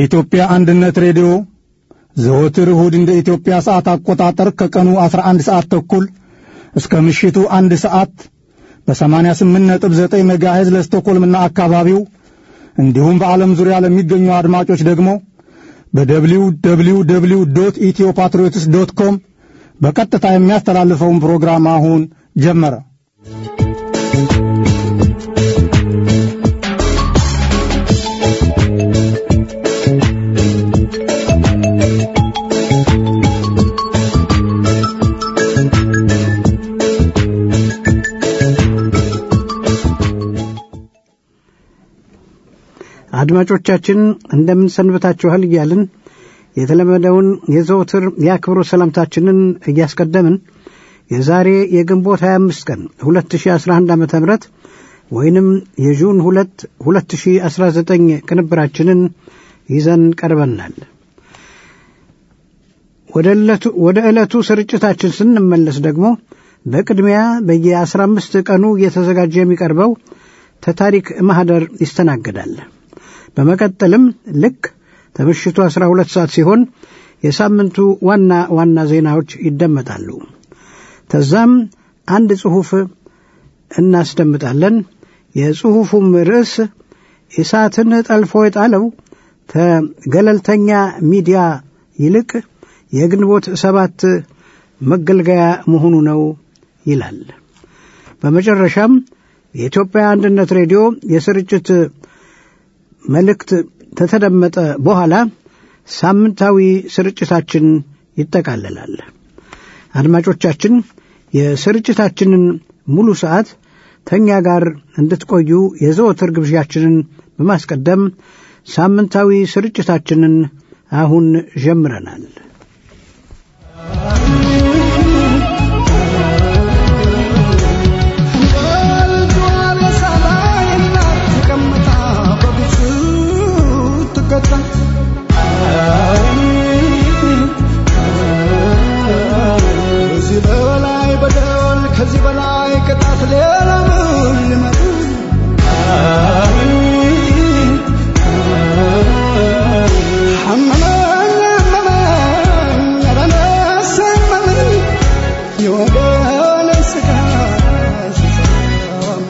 የኢትዮጵያ አንድነት ሬዲዮ ዘወትር እሁድ እንደ ኢትዮጵያ ሰዓት አቆጣጠር ከቀኑ 11 ሰዓት ተኩል እስከ ምሽቱ አንድ ሰዓት በ88.9 ሜጋሄዝ ለስቶኮልምና አካባቢው እንዲሁም በዓለም ዙሪያ ለሚገኙ አድማጮች ደግሞ በደብሊው ደብሊው ደብሊው ዶት ኢትዮ ፓትሪዮትስ ዶት ኮም በቀጥታ የሚያስተላልፈውን ፕሮግራም አሁን ጀመረ። አድማጮቻችን እንደምን ሰንብታችኋል እያልን የተለመደውን የዘወትር የአክብሮ ሰላምታችንን እያስቀደምን የዛሬ የግንቦት 25 ቀን 2011 ዓ ም ወይንም የጁን 2 2019 ቅንብራችንን ይዘን ቀርበናል። ወደ ዕለቱ ስርጭታችን ስንመለስ ደግሞ በቅድሚያ በየ15 ቀኑ እየተዘጋጀ የሚቀርበው ተታሪክ ማኅደር ይስተናገዳል። በመቀጠልም ልክ ከምሽቱ 12 ሰዓት ሲሆን የሳምንቱ ዋና ዋና ዜናዎች ይደመጣሉ። ተዛም አንድ ጽሑፍ እናስደምጣለን። የጽሑፉም ርዕስ ኢሳትን ጠልፎ የጣለው ከገለልተኛ ሚዲያ ይልቅ የግንቦት ሰባት መገልገያ መሆኑ ነው ይላል። በመጨረሻም የኢትዮጵያ አንድነት ሬዲዮ የስርጭት መልእክት ከተደመጠ በኋላ ሳምንታዊ ስርጭታችን ይጠቃለላል። አድማጮቻችን የስርጭታችንን ሙሉ ሰዓት ተኛ ጋር እንድትቆዩ የዘወትር ግብዣችንን በማስቀደም ሳምንታዊ ስርጭታችንን አሁን ጀምረናል። ከዚህ በላይ ቅጣት ሌላ ምን ሊመጣ አመመኝ አመመኝ ኧረ ነፍሴ አመመኝ የወገኔ ሥጋ ሲሰማ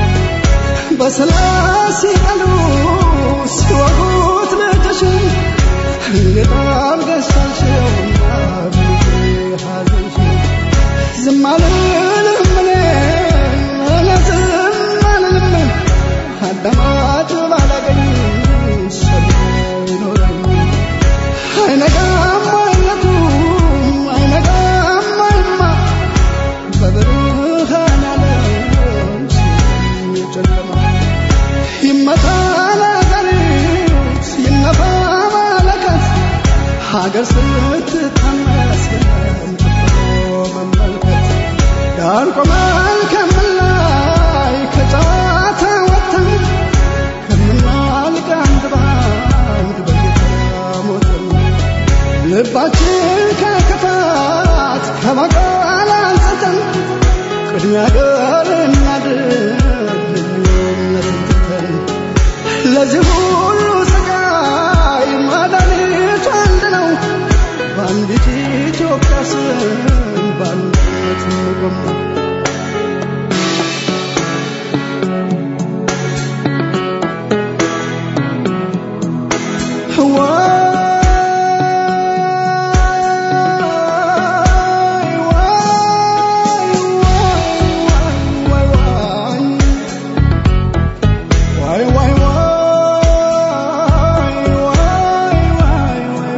በሰላም ሲቀሉ ሲወጉት ልጅሽን እንዴት አድርገሽ ቻልሽውና በልጄ ሐዘንሽን ዝም አልልም እኔ እኔ ዝም አልልም አዳማጭ ባላገኝ ሰሚ ይኖረኝ አይነጋም አይነቱ አይነጋም አይማ በብርሃን ዓለም የጨለማ ይመታ ነጋሪት ይነፋ መለከት ሀገር ስትታመስ መመልከት ዳር ቆመን ከምላይ ከጨዋታ ወጥተን ከምናልቅ አንድ ባንድ በጌታ ሞተን ልባችን ከክፋት ከበቀል አንጽተን ቅድሚያ ገር እናድርግ ልዩነትን ትተን ለዚህ ሁሉ ስቃይ መድኃኒቱ አንድ ነው በአንዲት ኢትዮጵያ ስም በአንድነት እንቆም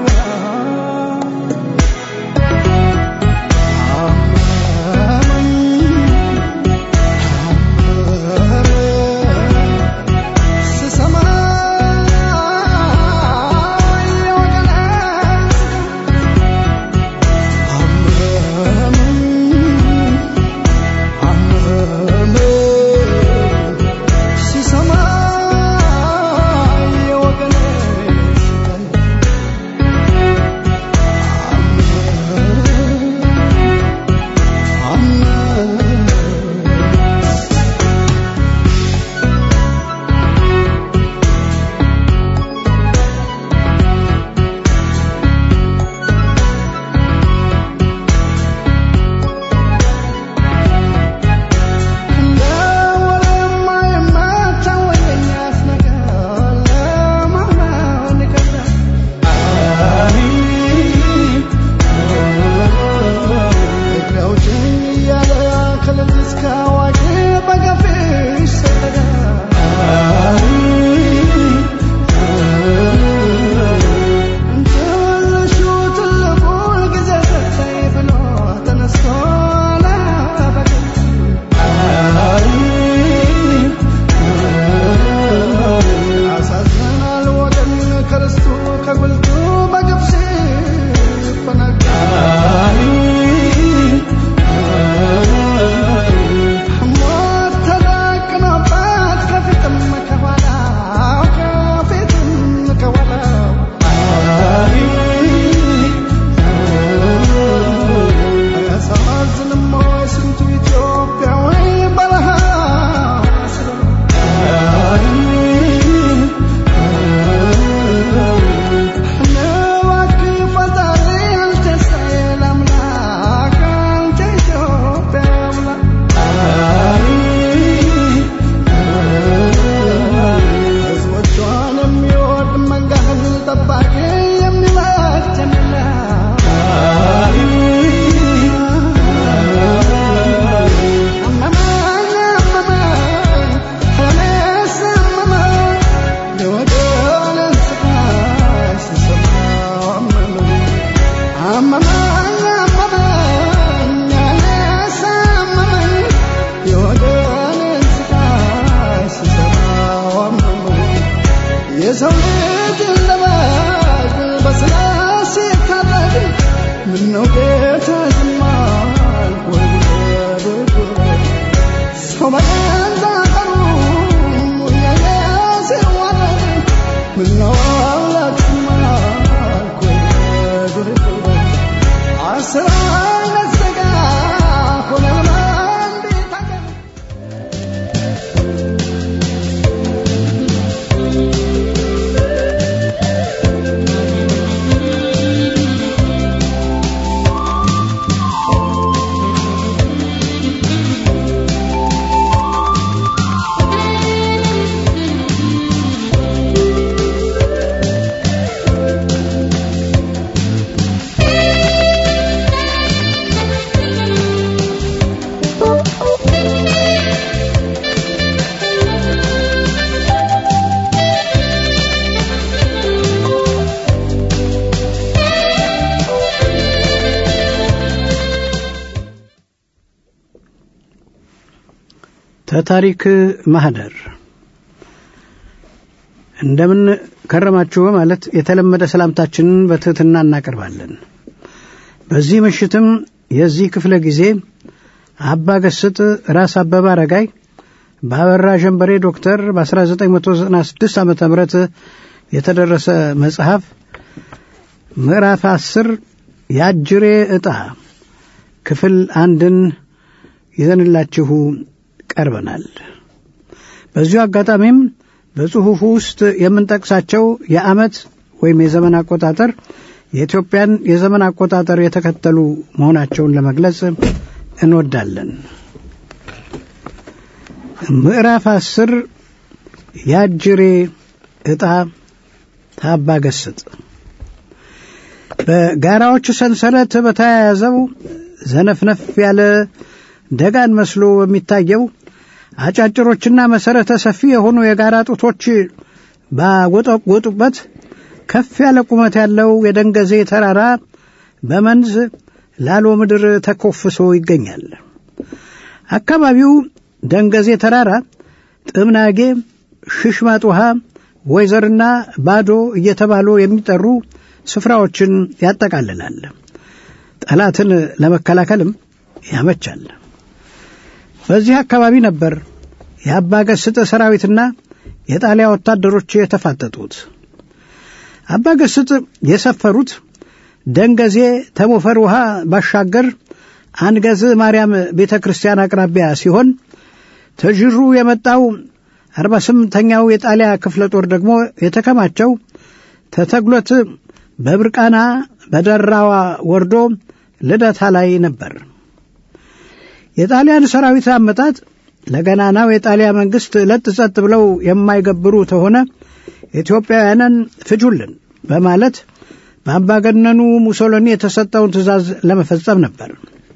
አመመኝ ተታሪክ ማህደር እንደምን ከረማችሁ በማለት የተለመደ ሰላምታችንን በትህትና እናቀርባለን። በዚህ ምሽትም የዚህ ክፍለ ጊዜ አባ ገስጥ ራስ አበበ አረጋይ በአበራ ጀንበሬ ዶክተር በ1996 ዓ ም የተደረሰ መጽሐፍ ምዕራፍ አስር የአጅሬ ዕጣ ክፍል አንድን ይዘንላችሁ ቀርበናል። በዚሁ አጋጣሚም በጽሑፉ ውስጥ የምንጠቅሳቸው የዓመት ወይም የዘመን አቆጣጠር የኢትዮጵያን የዘመን አቆጣጠር የተከተሉ መሆናቸውን ለመግለጽ እንወዳለን። ምዕራፍ አስር የአጅሬ ዕጣ ታባ ገስጥ በጋራዎች ሰንሰለት በተያያዘው ዘነፍነፍ ያለ ደጋን መስሎ በሚታየው አጫጭሮችና መሰረተ ሰፊ የሆኑ የጋራ ጡቶች ባጎጠጎጡበት ከፍ ያለ ቁመት ያለው የደንገዜ ተራራ በመንዝ ላሎ ምድር ተኮፍሶ ይገኛል። አካባቢው ደንገዜ ተራራ፣ ጥምናጌ፣ ሽሽማጥ ውሃ፣ ወይዘርና ባዶ እየተባሉ የሚጠሩ ስፍራዎችን ያጠቃልላል። ጠላትን ለመከላከልም ያመቻል። በዚህ አካባቢ ነበር የአባ ገስጥ ሰራዊትና የጣሊያ ወታደሮች የተፋጠጡት። አባ ገስጥ የሰፈሩት ደንገዜ ተሞፈር ውሃ ባሻገር አንገዝ ማርያም ቤተ ክርስቲያን አቅራቢያ ሲሆን ተዥሩ የመጣው አርባ ስምንተኛው የጣሊያ ክፍለ ጦር ደግሞ የተከማቸው ተተግሎት በብርቃና በደራዋ ወርዶ ልደታ ላይ ነበር። የጣሊያን ሰራዊት አመጣጥ ለገናናው የጣሊያ መንግስት ለጥ ጸጥ ብለው የማይገብሩ ተሆነ ኢትዮጵያውያንን ፍጁልን በማለት በአምባገነኑ ሙሶሎኒ የተሰጠውን ትእዛዝ ለመፈጸም ነበር።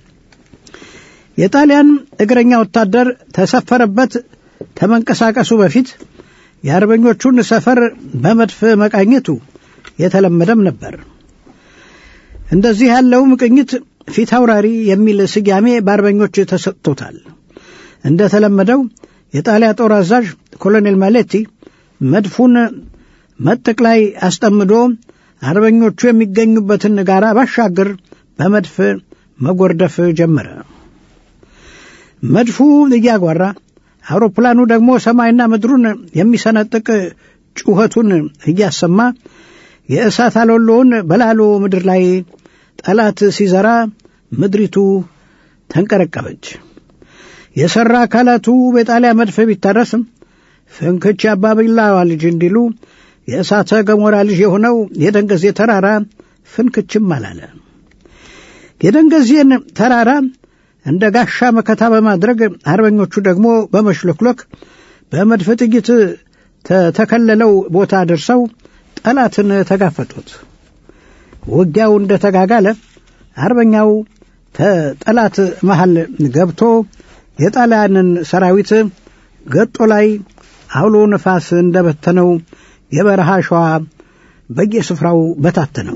የጣሊያን እግረኛ ወታደር ተሰፈረበት ከመንቀሳቀሱ በፊት የአርበኞቹን ሰፈር በመድፍ መቃኘቱ የተለመደም ነበር። እንደዚህ ያለውም ቅኝት ፊት አውራሪ የሚል ስያሜ በአርበኞች ተሰጥቶታል። እንደ ተለመደው የጣሊያ ጦር አዛዥ ኮሎኔል ማሌቲ መድፉን መጥቅ ላይ አስጠምዶ አርበኞቹ የሚገኙበትን ጋራ ባሻገር በመድፍ መጎርደፍ ጀመረ። መድፉ እያጓራ አውሮፕላኑ ደግሞ ሰማይና ምድሩን የሚሰነጥቅ ጩኸቱን እያሰማ የእሳት አሎሎውን በላሎ ምድር ላይ ጠላት ሲዘራ ምድሪቱ ተንቀረቀበች። የሠራ አካላቱ በጣሊያ መድፍ ቢታረስም ፍንክች አባቢላዋ ልጅ እንዲሉ የእሳተ ገሞራ ልጅ የሆነው የደንገዜ ተራራ ፍንክችም አላለ። የደንገዜን ተራራ እንደ ጋሻ መከታ በማድረግ አርበኞቹ ደግሞ በመሽሎክሎክ በመድፍ ጥይት ተተከለለው ቦታ ደርሰው ጠላትን ተጋፈጡት። ውጊያው እንደ ተጋጋለ አርበኛው ተጠላት መሃል ገብቶ የጣሊያንን ሰራዊት ገጦ ላይ አውሎ ነፋስ እንደበተነው የበረሃ ሸዋ በየስፍራው በታተነው።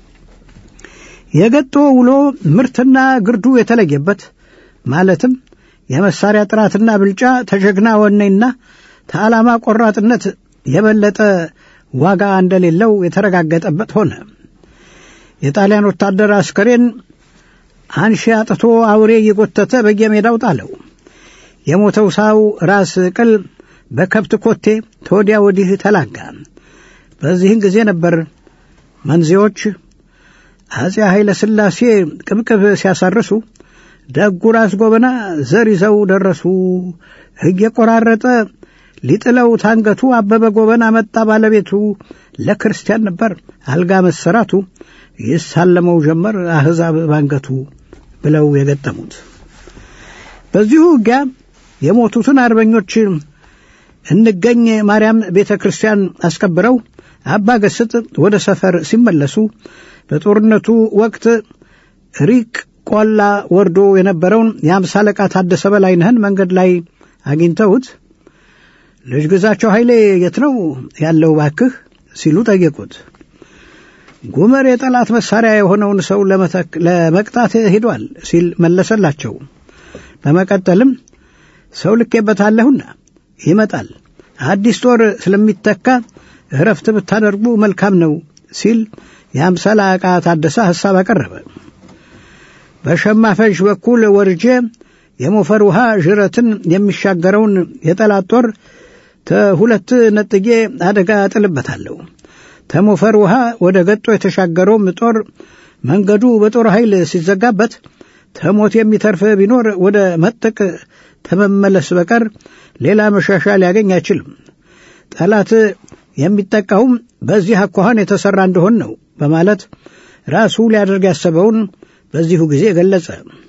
የገጦ ውሎ ምርትና ግርዱ የተለየበት ማለትም የመሳሪያ ጥራትና ብልጫ ተጀግና ወኔና ተዓላማ ቆራጥነት የበለጠ ዋጋ እንደሌለው የተረጋገጠበት ሆነ። የጣሊያን ወታደር አስከሬን አንሺ አጥቶ አውሬ እየጎተተ በየሜዳው ጣለው። የሞተው ሳው ራስ ቅል በከብት ኮቴ ተወዲያ ወዲህ ተላጋ። በዚህን ጊዜ ነበር መንዜዎች አፄ ኃይለ ሥላሴ ቅብቅብ ሲያሳርሱ ደጉ ራስ ጎበና ዘር ይዘው ደረሱ። እየቆራረጠ ሊጥለው ታንገቱ አበበ ጎበና መጣ ባለቤቱ ለክርስቲያን ነበር አልጋ መሰራቱ ይሳለመው ጀመር አሕዛብ ባንገቱ ብለው የገጠሙት። በዚሁ ውጊያ የሞቱትን አርበኞች እንገኝ ማርያም ቤተ ክርስቲያን አስከብረው አባ ገስጥ ወደ ሰፈር ሲመለሱ በጦርነቱ ወቅት ሪቅ ቆላ ወርዶ የነበረውን የአምሳ አለቃ ታደሰ በላይነህን መንገድ ላይ አግኝተውት ልጅ ግዛቸው ኃይሌ የት ነው ያለው ባክህ ሲሉ ጠየቁት። ጉመር የጠላት መሳሪያ የሆነውን ሰው ለመቅጣት ሄዷል ሲል መለሰላቸው። በመቀጠልም ሰው ልኬበታለሁና ይመጣል። አዲስ ጦር ስለሚተካ እረፍት ብታደርጉ መልካም ነው ሲል የአምሳ አለቃ ታደሰ ሐሳብ አቀረበ። በሸማፈሽ በኩል ወርጄ የሞፈር ውሃ ዥረትን የሚሻገረውን የጠላት ጦር ተሁለት ነጥጌ አደጋ እጥልበታለሁ። ተሞፈር ውሃ ወደ ገጦ የተሻገረውም ጦር መንገዱ በጦር ኃይል ሲዘጋበት ተሞት የሚተርፍ ቢኖር ወደ መጠቅ ተመመለስ በቀር ሌላ መሻሻ ሊያገኝ አይችልም። ጠላት የሚጠቃውም በዚህ አኳኋን የተሠራ እንደሆን ነው በማለት ራሱ ሊያደርግ ያሰበውን በዚሁ ጊዜ ገለጸ።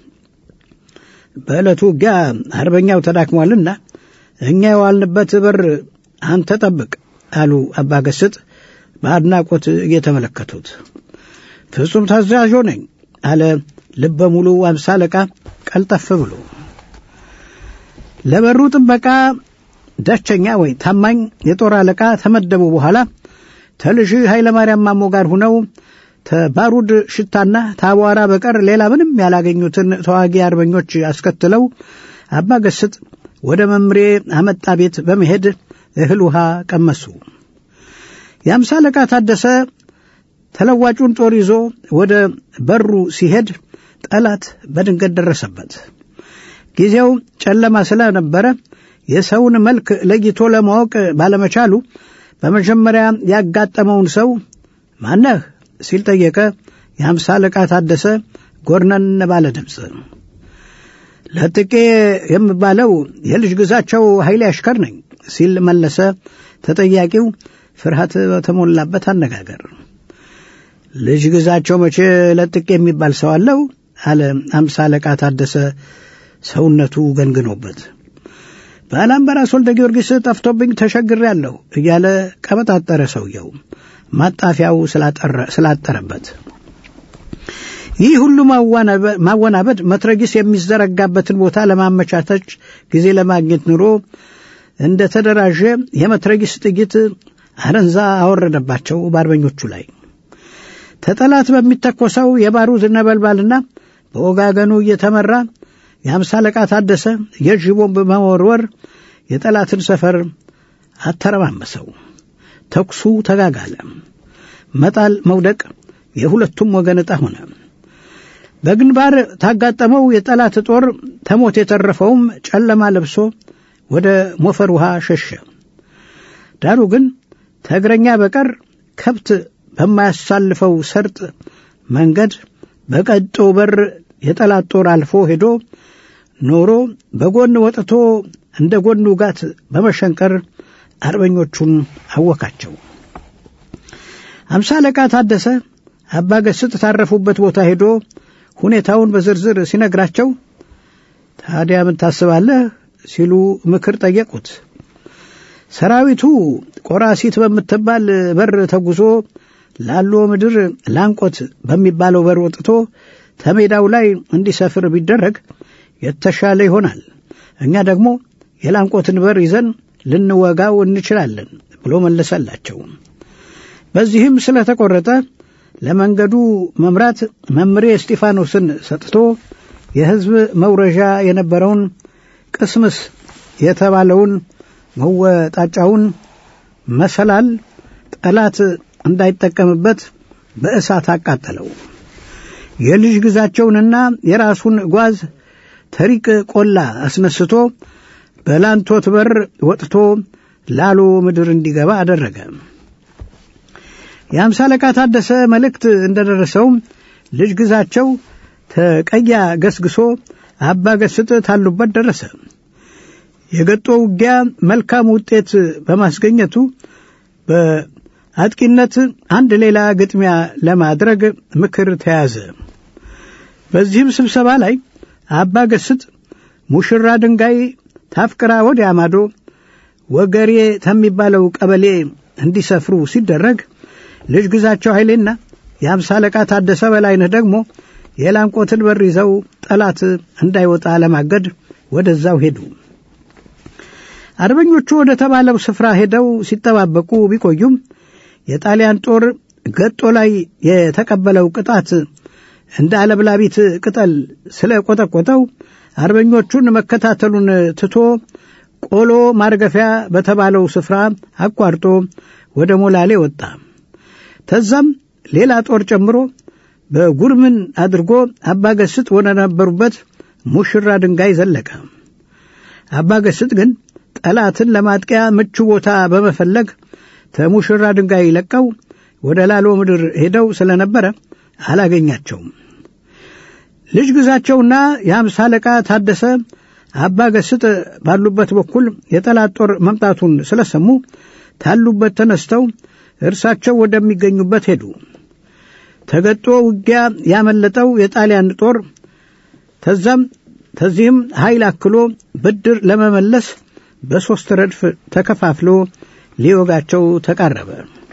በዕለቱ ውጊያ አርበኛው ተዳክሟልና እኛ የዋልንበት በር አንተ ጠብቅ አሉ አባ ገስጥ በአድናቆት እየተመለከቱት። ፍጹም ታዛዦ ነኝ አለ ልበ ሙሉ አምሳ አለቃ ቀልጠፍ ብሎ። ለበሩ ጥበቃ ደቸኛ ወይ ታማኝ የጦር አለቃ ተመደቡ በኋላ ተልጅ ኃይለ ማርያም ማሞ ጋር ሁነው ተባሩድ ሽታና ታቧራ በቀር ሌላ ምንም ያላገኙትን ተዋጊ አርበኞች አስከትለው አባ ገስጥ ወደ መምሬ አመጣ ቤት በመሄድ እህል ውሃ ቀመሱ። የአምሳ አለቃ ታደሰ ተለዋጩን ጦር ይዞ ወደ በሩ ሲሄድ ጠላት በድንገት ደረሰበት። ጊዜው ጨለማ ስለነበረ የሰውን መልክ ለይቶ ለማወቅ ባለመቻሉ በመጀመሪያ ያጋጠመውን ሰው ማነህ ሲል ጠየቀ። የአምሳ አለቃ ታደሰ ጎርነን ባለ ድምፅ ለጥቄ የምባለው የልጅ ግዛቸው ኃይሌ አሽከር ነኝ ሲል መለሰ ተጠያቂው ፍርሃት በተሞላበት አነጋገር። ልጅ ግዛቸው መቼ ለጥቄ የሚባል ሰው አለው? አለ አምሳ አለቃ ታደሰ ሰውነቱ ገንግኖበት። ባላምበራስ ወልደ ጊዮርጊስ ጠፍቶብኝ ተሸግሬአለሁ እያለ ቀበጣጠረ ሰውየው ማጣፊያው ስላጠረበት። ይህ ሁሉ ማወናበድ መትረጊስ የሚዘረጋበትን ቦታ ለማመቻተች ጊዜ ለማግኘት ኑሮ እንደ ተደራጀ የመትረጊስ ጥይት አረንዛ አወረደባቸው በአርበኞቹ ላይ። ተጠላት በሚተኮሰው የባሩድ ነበልባልና በወጋገኑ እየተመራ የአምሳ አለቃ ታደሰ የእጅ ቦምብ በመወርወር የጠላትን ሰፈር አተረማመሰው። ተኩሱ ተጋጋለ። መጣል መውደቅ የሁለቱም ወገን ዕጣ ሆነ። በግንባር ታጋጠመው የጠላት ጦር ተሞት የተረፈውም ጨለማ ለብሶ ወደ ሞፈር ውሃ ሸሸ። ዳሩ ግን ተእግረኛ በቀር ከብት በማያሳልፈው ሰርጥ መንገድ በቀጦ በር የጠላት ጦር አልፎ ሄዶ ኖሮ በጎን ወጥቶ እንደ ጎን ውጋት በመሸንቀር አርበኞቹን አወካቸው። አምሳ አለቃ ታደሰ አባ ገስጥ ታረፉበት ቦታ ሄዶ ሁኔታውን በዝርዝር ሲነግራቸው ታዲያ ምን ታስባለህ ሲሉ ምክር ጠየቁት። ሰራዊቱ ቆራሲት በምትባል በር ተጉዞ ላሎ ምድር ላንቆት በሚባለው በር ወጥቶ ተሜዳው ላይ እንዲሰፍር ቢደረግ የተሻለ ይሆናል። እኛ ደግሞ የላንቆትን በር ይዘን ልንወጋው እንችላለን ብሎ መለሰላቸው። በዚህም ስለተቆረጠ ለመንገዱ መምራት መምሬ እስጢፋኖስን ሰጥቶ የሕዝብ መውረዣ የነበረውን ቅስምስ የተባለውን መወጣጫውን መሰላል ጠላት እንዳይጠቀምበት በእሳት አቃጠለው። የልጅ ግዛቸውንና የራሱን ጓዝ ተሪቅ ቆላ አስነስቶ በላንቶት በር ወጥቶ ላሎ ምድር እንዲገባ አደረገ። የአምሳ አለቃ ታደሰ መልእክት እንደደረሰው ልጅ ግዛቸው ተቀያ ገስግሶ አባ ገስጥ ታሉበት ደረሰ። የገጦ ውጊያ መልካም ውጤት በማስገኘቱ በአጥቂነት አንድ ሌላ ግጥሚያ ለማድረግ ምክር ተያዘ። በዚህም ስብሰባ ላይ አባ ገስጥ ሙሽራ ድንጋይ ታፍቅራ ወዲያ ማዶ ወገሬ ከሚባለው ቀበሌ እንዲሰፍሩ ሲደረግ ልጅ ግዛቸው ኃይሌና የአምሳ አለቃ ታደሰ በላይነህ ደግሞ የላንቆትን በር ይዘው ጠላት እንዳይወጣ ለማገድ ወደዛው ሄዱ። አርበኞቹ ወደ ተባለው ስፍራ ሄደው ሲጠባበቁ ቢቆዩም የጣሊያን ጦር ገጦ ላይ የተቀበለው ቅጣት እንደ አለብላቢት ቅጠል ስለ ቆጠቆጠው አርበኞቹን መከታተሉን ትቶ ቆሎ ማርገፊያ በተባለው ስፍራ አቋርጦ ወደ ሞላሌ ወጣ። ተዛም ሌላ ጦር ጨምሮ በጉርምን አድርጎ አባገስጥ ወደ ነበሩበት ሙሽራ ድንጋይ ዘለቀ። አባገስጥ ግን ጠላትን ለማጥቂያ ምቹ ቦታ በመፈለግ ተሙሽራ ድንጋይ ለቀው ወደ ላሎ ምድር ሄደው ስለነበረ አላገኛቸውም። ልጅ ግዛቸውና የአምሳ አለቃ ታደሰ አባ ገስጥ ባሉበት በኩል የጠላት ጦር መምጣቱን ስለሰሙ ታሉበት ተነስተው እርሳቸው ወደሚገኙበት ሄዱ። ተገጦ ውጊያ ያመለጠው የጣሊያን ጦር ተዛም ተዚህም ኃይል አክሎ ብድር ለመመለስ በሦስት ረድፍ ተከፋፍሎ ሊወጋቸው ተቃረበ።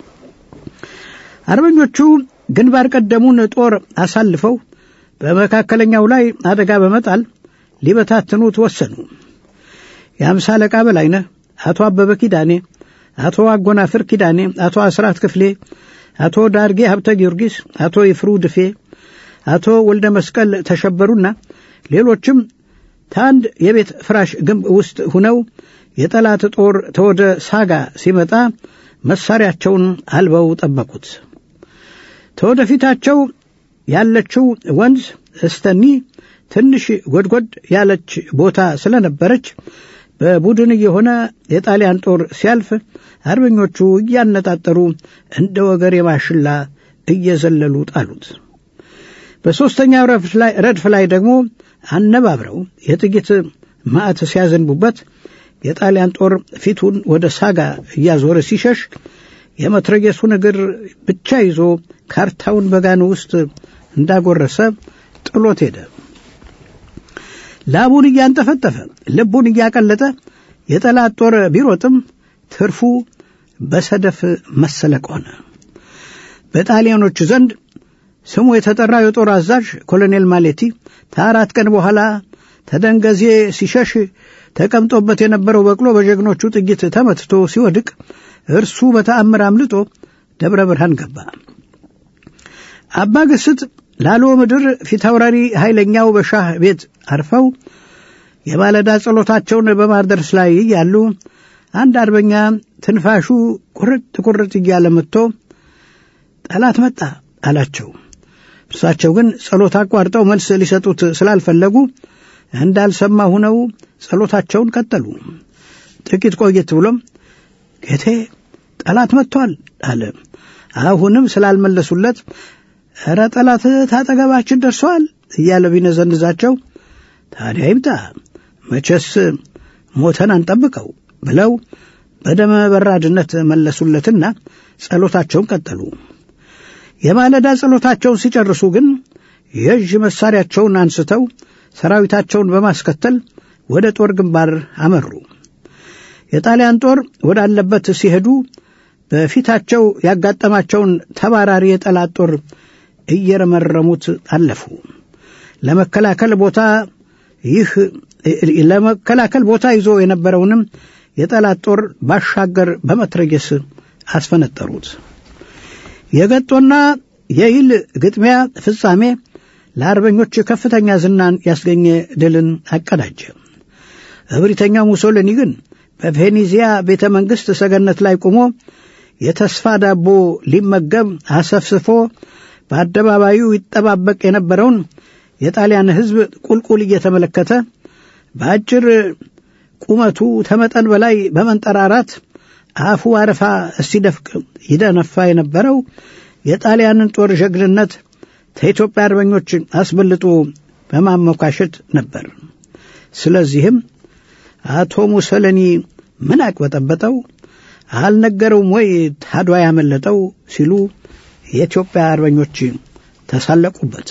አርበኞቹ ግንባር ቀደሙን ጦር አሳልፈው በመካከለኛው ላይ አደጋ በመጣል ሊበታትኑት ወሰኑ። የአምሳ አለቃ በላይነህ፣ አቶ አበበ ኪዳኔ፣ አቶ አጎናፍር ኪዳኔ፣ አቶ አስራት ክፍሌ፣ አቶ ዳርጌ ሀብተ ጊዮርጊስ፣ አቶ ይፍሩ ድፌ፣ አቶ ወልደ መስቀል ተሸበሩና ሌሎችም ከአንድ የቤት ፍራሽ ግንብ ውስጥ ሁነው የጠላት ጦር ተወደ ሳጋ ሲመጣ መሳሪያቸውን አልበው ጠበቁት። ተወደፊታቸው ያለችው ወንዝ እስተኒ ትንሽ ጎድጎድ ያለች ቦታ ስለነበረች በቡድን የሆነ የጣሊያን ጦር ሲያልፍ አርበኞቹ እያነጣጠሩ እንደ ወገር የማሽላ እየዘለሉ ጣሉት። በሦስተኛው ረድፍ ላይ ደግሞ አነባብረው የጥይት ማዕት ሲያዘንቡበት የጣሊያን ጦር ፊቱን ወደ ሳጋ እያዞረ ሲሸሽ የመትረጌሱን እግር ብቻ ይዞ ካርታውን በጋኑ ውስጥ እንዳጎረሰ ጥሎት ሄደ። ላቡን እያንጠፈጠፈ ልቡን እያቀለጠ የጠላት ጦር ቢሮጥም ትርፉ በሰደፍ መሰለቅ ሆነ። በጣሊያኖቹ ዘንድ ስሙ የተጠራው የጦር አዛዥ ኮሎኔል ማሌቲ ከአራት ቀን በኋላ ተደንገዜ ሲሸሽ ተቀምጦበት የነበረው በቅሎ በጀግኖቹ ጥይት ተመትቶ ሲወድቅ እርሱ በተአምር አምልጦ ደብረ ብርሃን ገባ። አባ ግስጥ ላሎ ምድር ፊታውራሪ ኃይለኛው በሻህ ቤት አርፈው የማለዳ ጸሎታቸውን በማድረስ ላይ እያሉ አንድ አርበኛ ትንፋሹ ቁርጥ ቁርጥ እያለ መጥቶ ጠላት መጣ አላቸው። እርሳቸው ግን ጸሎት አቋርጠው መልስ ሊሰጡት ስላልፈለጉ እንዳልሰማ ሁነው ጸሎታቸውን ቀጠሉ። ጥቂት ቆየት ብሎም ጌቴ ጠላት መጥቷል አለ። አሁንም ስላልመለሱለት ኧረ ጠላት ታጠገባችን ደርሰዋል እያለ ቢነዘንዛቸው ታዲያ ይምጣ መቼስ ሞተን አንጠብቀው ብለው በደመ በራድነት መለሱለትና ጸሎታቸውን ቀጠሉ። የማለዳ ጸሎታቸውን ሲጨርሱ ግን የእጅ መሳሪያቸውን አንስተው ሰራዊታቸውን በማስከተል ወደ ጦር ግንባር አመሩ። የጣሊያን ጦር ወዳለበት ሲሄዱ በፊታቸው ያጋጠማቸውን ተባራሪ የጠላት ጦር እየረመረሙት አለፉ። ለመከላከል ቦታ ይህ ለመከላከል ቦታ ይዞ የነበረውንም የጠላት ጦር ባሻገር በመትረጌስ አስፈነጠሩት። የገጦና የይል ግጥሚያ ፍጻሜ ለአርበኞች ከፍተኛ ዝናን ያስገኘ ድልን አቀዳጀ። እብሪተኛው ሙሶሊኒ ግን በቬኔዚያ ቤተ መንግሥት ሰገነት ላይ ቆሞ የተስፋ ዳቦ ሊመገብ አሰፍስፎ በአደባባዩ ይጠባበቅ የነበረውን የጣሊያን ሕዝብ ቁልቁል እየተመለከተ በአጭር ቁመቱ ተመጠን በላይ በመንጠራራት አፉ አረፋ እስቲደፍቅ ይደነፋ የነበረው የጣሊያንን ጦር ጀግንነት ከኢትዮጵያ አርበኞች አስበልጦ በማሞካሸት ነበር። ስለዚህም አቶ ሙሶሊኒ ምን አቅበጠበጠው አልነገረውም ወይ ታዷ ያመለጠው ሲሉ የኢትዮጵያ አርበኞች ተሳለቁበት።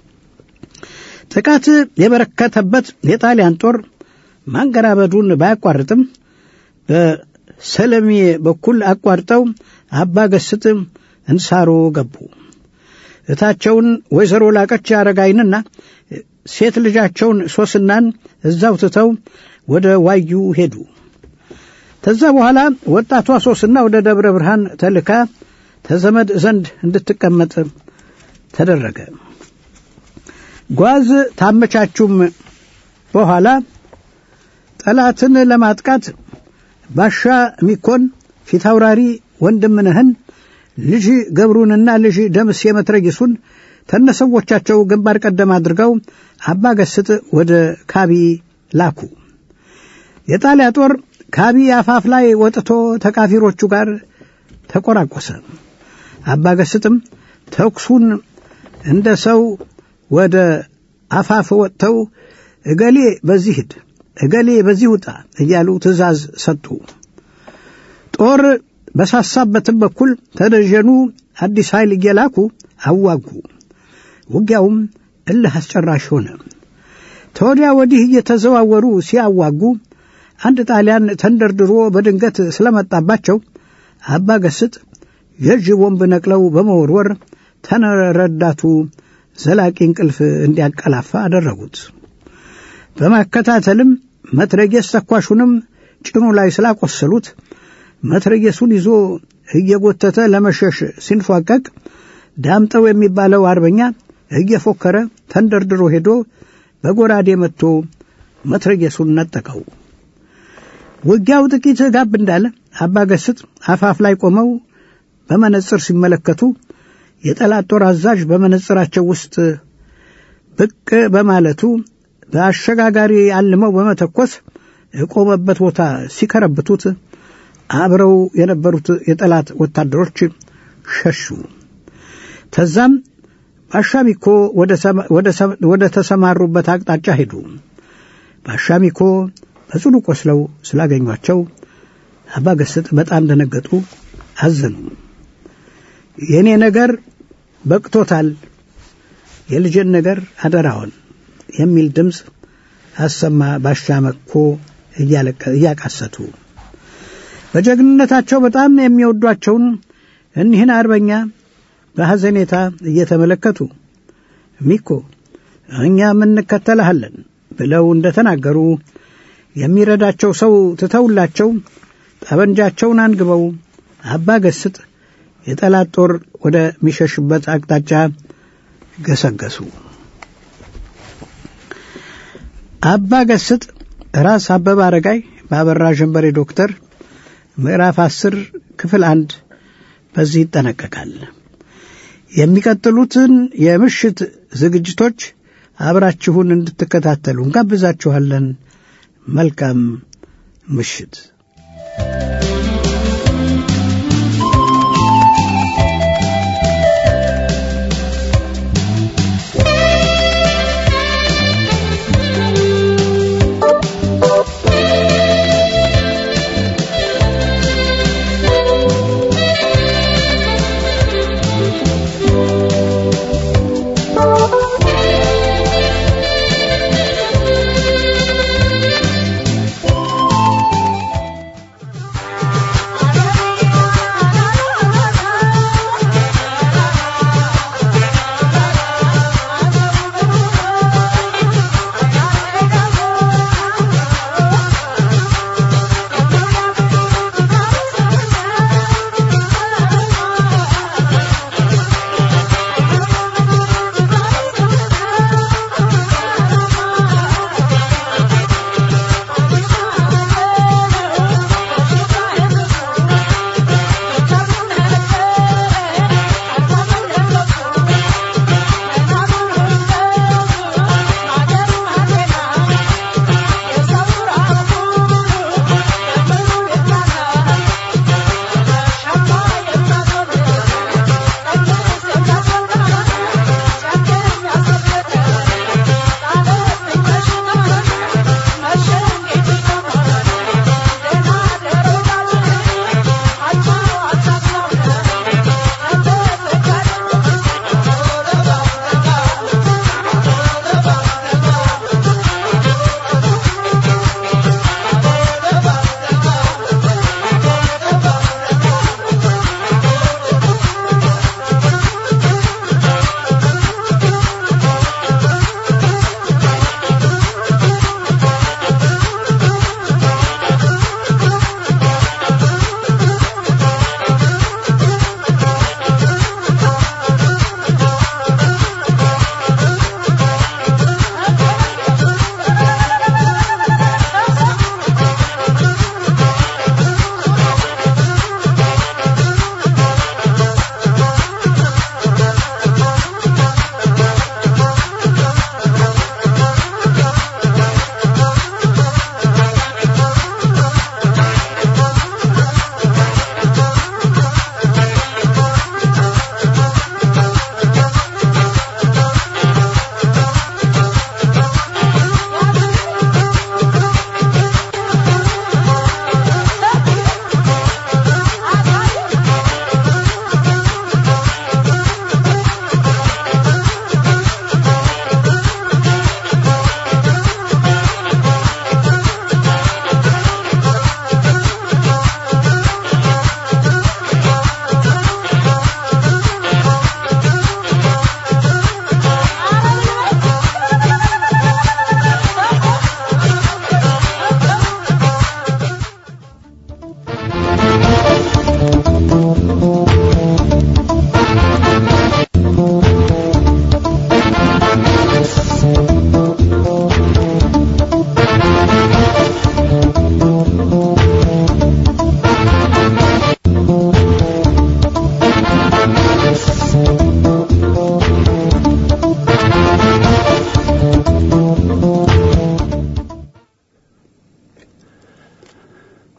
ጥቃት የበረከተበት የጣሊያን ጦር ማንገራበዱን ባያቋርጥም በሰለሜ በኩል አቋርጠው አባ ገስጥ እንሳሮ ገቡ። እታቸውን ወይዘሮ ላቀች አረጋይንና ሴት ልጃቸውን ሶስናን እዛው ትተው ወደ ዋዩ ሄዱ። ከዛ በኋላ ወጣቷ ሶስና ወደ ደብረ ብርሃን ተልካ ተዘመድ ዘንድ እንድትቀመጥ ተደረገ። ጓዝ ታመቻቹም በኋላ ጠላትን ለማጥቃት ባሻ ሚኮን ፊታውራሪ ወንድምነህን ልጅ ገብሩንና ልጅ ደምስ የመትረጊሱን ተነሰዎቻቸው ግንባር ቀደም አድርገው አባ ገስጥ ወደ ካቢ ላኩ። የጣሊያ ጦር ካቢ አፋፍ ላይ ወጥቶ ተቃፊሮቹ ጋር ተቆራቆሰ። አባ ገስጥም ተኩሱን እንደ ሰው ወደ አፋፍ ወጥተው እገሌ በዚህ ሂድ፣ እገሌ በዚህ ውጣ እያሉ ትእዛዝ ሰጡ። ጦር በሳሳበትም በኩል ተደጀኑ አዲስ ኃይል እየላኩ አዋጉ። ውጊያውም እልህ አስጨራሽ ሆነ። ተወዲያ ወዲህ እየተዘዋወሩ ሲያዋጉ አንድ ጣሊያን ተንደርድሮ በድንገት ስለመጣባቸው አባ ገስጥ የእጅ ቦምብ ነቅለው በመወርወር ተነረዳቱ ዘላቂ እንቅልፍ እንዲያንቀላፋ አደረጉት። በማከታተልም መትረጌስ ተኳሹንም ጭኑ ላይ ስላቆሰሉት መትረጌሱን ይዞ እየጎተተ ለመሸሽ ሲንፏቀቅ ዳምጠው የሚባለው አርበኛ እየፎከረ ተንደርድሮ ሄዶ በጎራዴ መጥቶ መትረጌሱን ነጠቀው። ውጊያው ጥቂት ጋብ እንዳለ አባ ገስጥ አፋፍ ላይ ቆመው በመነጽር ሲመለከቱ የጠላት ጦር አዛዥ በመነጽራቸው ውስጥ ብቅ በማለቱ በአሸጋጋሪ አልመው በመተኮስ የቆመበት ቦታ ሲከረብቱት አብረው የነበሩት የጠላት ወታደሮች ሸሹ። ተዛም ባሻሚኮ ወደ ተሰማሩበት አቅጣጫ ሄዱ። ባሻሚኮ በጽኑ ቆስለው ስላገኟቸው አባ ገስጥ በጣም ደነገጡ፣ አዘኑ። የእኔ ነገር በቅቶታል፣ የልጅን ነገር አደራውን የሚል ድምፅ አሰማ። ባሻመኮ እያቃሰቱ በጀግንነታቸው በጣም የሚወዷቸውን እኒህን አርበኛ በሐዘኔታ እየተመለከቱ ሚኮ እኛም እንከተልሃለን ብለው እንደተናገሩ የሚረዳቸው ሰው ትተውላቸው ጠበንጃቸውን አንግበው አባ ገስጥ የጠላት ጦር ወደሚሸሽበት አቅጣጫ ገሰገሱ። አባ ገስጥ ራስ አበበ አረጋይ በአበራ ጀንበሬ ዶክተር ምዕራፍ አስር ክፍል አንድ በዚህ ይጠነቀቃል። የሚቀጥሉትን የምሽት ዝግጅቶች አብራችሁን እንድትከታተሉ እንጋብዛችኋለን። መልካም ምሽት።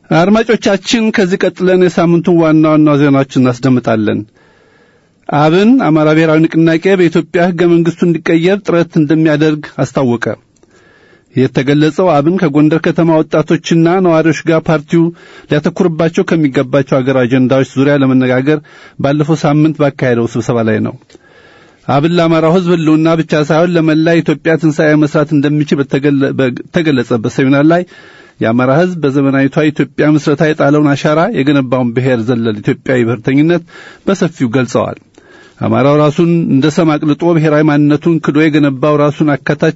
አድማጮቻችን ከዚህ ቀጥለን የሳምንቱን ዋና ዋና ዜናዎችን እናስደምጣለን። አብን አማራ ብሔራዊ ንቅናቄ በኢትዮጵያ ሕገ መንግሥቱ እንዲቀየር ጥረት እንደሚያደርግ አስታወቀ። የተገለጸው አብን ከጎንደር ከተማ ወጣቶችና ነዋሪዎች ጋር ፓርቲው ሊያተኩርባቸው ከሚገባቸው አገር አጀንዳዎች ዙሪያ ለመነጋገር ባለፈው ሳምንት ባካሄደው ስብሰባ ላይ ነው። አብን ለአማራው ሕዝብ ሕልውና ብቻ ሳይሆን ለመላ ኢትዮጵያ ትንሣኤ መስራት እንደሚችል በተገለጸበት ሴሚናር ላይ የአማራ ሕዝብ በዘመናዊቷ ኢትዮጵያ ምስረታ የጣለውን አሻራ የገነባውን ብሔር ዘለል ኢትዮጵያዊ ብሔርተኝነት በሰፊው ገልጸዋል። አማራው ራሱን እንደ ሰም አቅልጦ ብሔራዊ ማንነቱን ክዶ የገነባው ራሱን አካታች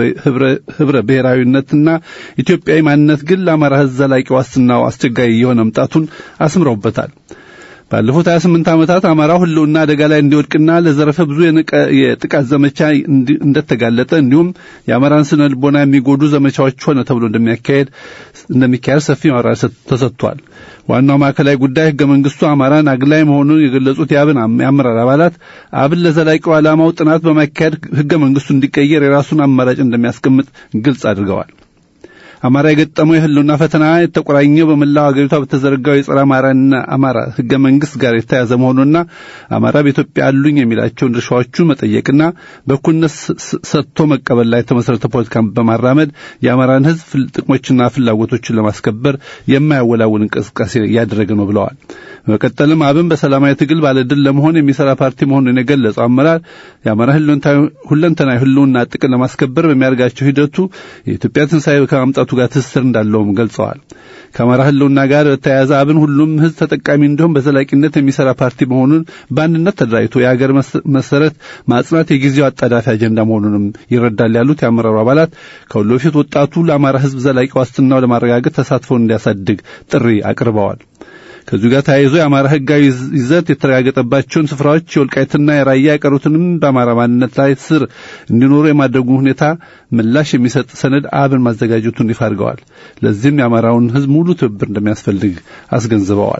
ህብረ ብሔራዊነትና ኢትዮጵያዊ ማንነት ግን ለአማራ ሕዝብ ዘላቂ ዋስትናው አስቸጋሪ የሆነ መምጣቱን አስምረውበታል። ባለፉት 28 ዓመታት አማራው ህልውና አደጋ ላይ እንዲወድቅና ለዘረፈ ብዙ የጥቃት ዘመቻ እንደተጋለጠ እንዲሁም የአማራን ስነ ልቦና የሚጎዱ ዘመቻዎች ሆነ ተብሎ እንደሚያካሄድ እንደሚካሄድ ሰፊ ማብራሪያ ተሰጥቷል። ዋናው ማዕከላዊ ጉዳይ ህገ መንግስቱ አማራን አግላይ መሆኑን የገለጹት የአብን የአመራር አባላት አብን ለዘላቂው ዓላማው ጥናት በማካሄድ ህገ መንግስቱ እንዲቀየር የራሱን አማራጭ እንደሚያስቀምጥ ግልጽ አድርገዋል። አማራ የገጠመው የህልውና ፈተና የተቆራኘው በመላው አገሪቷ በተዘረጋው የጸረ አማራና አማራ ህገ መንግስት ጋር የተያዘ መሆኑና አማራ በኢትዮጵያ አሉኝ የሚላቸውን ድርሻዎቹን መጠየቅና በእኩልነት ሰጥቶ መቀበል ላይ የተመሰረተ ፖለቲካን በማራመድ የአማራን ህዝብ ጥቅሞችና ፍላጎቶችን ለማስከበር የማያወላውል እንቅስቃሴ እያደረገ ነው ብለዋል። በመቀጠልም አብን በሰላማዊ ትግል ባለድል ለመሆን የሚሰራ ፓርቲ መሆኑን የገለጸው አመራር የአማራ ሁለንተናዊ ህልውና ጥቅም ለማስከበር በሚያደርጋቸው ሂደቱ የኢትዮጵያ ትንሣኤ ከማምጣቱ ጋር ትስስር እንዳለውም ገልጸዋል። ከአማራ ህልውና ጋር በተያያዘ አብን ሁሉም ህዝብ ተጠቃሚ እንዲሆን በዘላቂነት የሚሰራ ፓርቲ መሆኑን በአንድነት ተደራጅቶ የሀገር መሰረት ማጽናት የጊዜው አጣዳፊ አጀንዳ መሆኑንም ይረዳል ያሉት የአመራሩ አባላት ከሁሉ በፊት ወጣቱ ለአማራ ህዝብ ዘላቂ ዋስትናው ለማረጋገጥ ተሳትፎን እንዲያሳድግ ጥሪ አቅርበዋል። ከዚሁ ጋር ተያይዞ የአማራ ህጋዊ ይዘት የተረጋገጠባቸውን ስፍራዎች የወልቃይትና የራያ የቀሩትንም በአማራ ማንነት ላይ ስር እንዲኖሩ የማድረጉ ሁኔታ ምላሽ የሚሰጥ ሰነድ አብን ማዘጋጀቱን ይፋ አድርገዋል። ለዚህም የአማራውን ህዝብ ሙሉ ትብብር እንደሚያስፈልግ አስገንዝበዋል።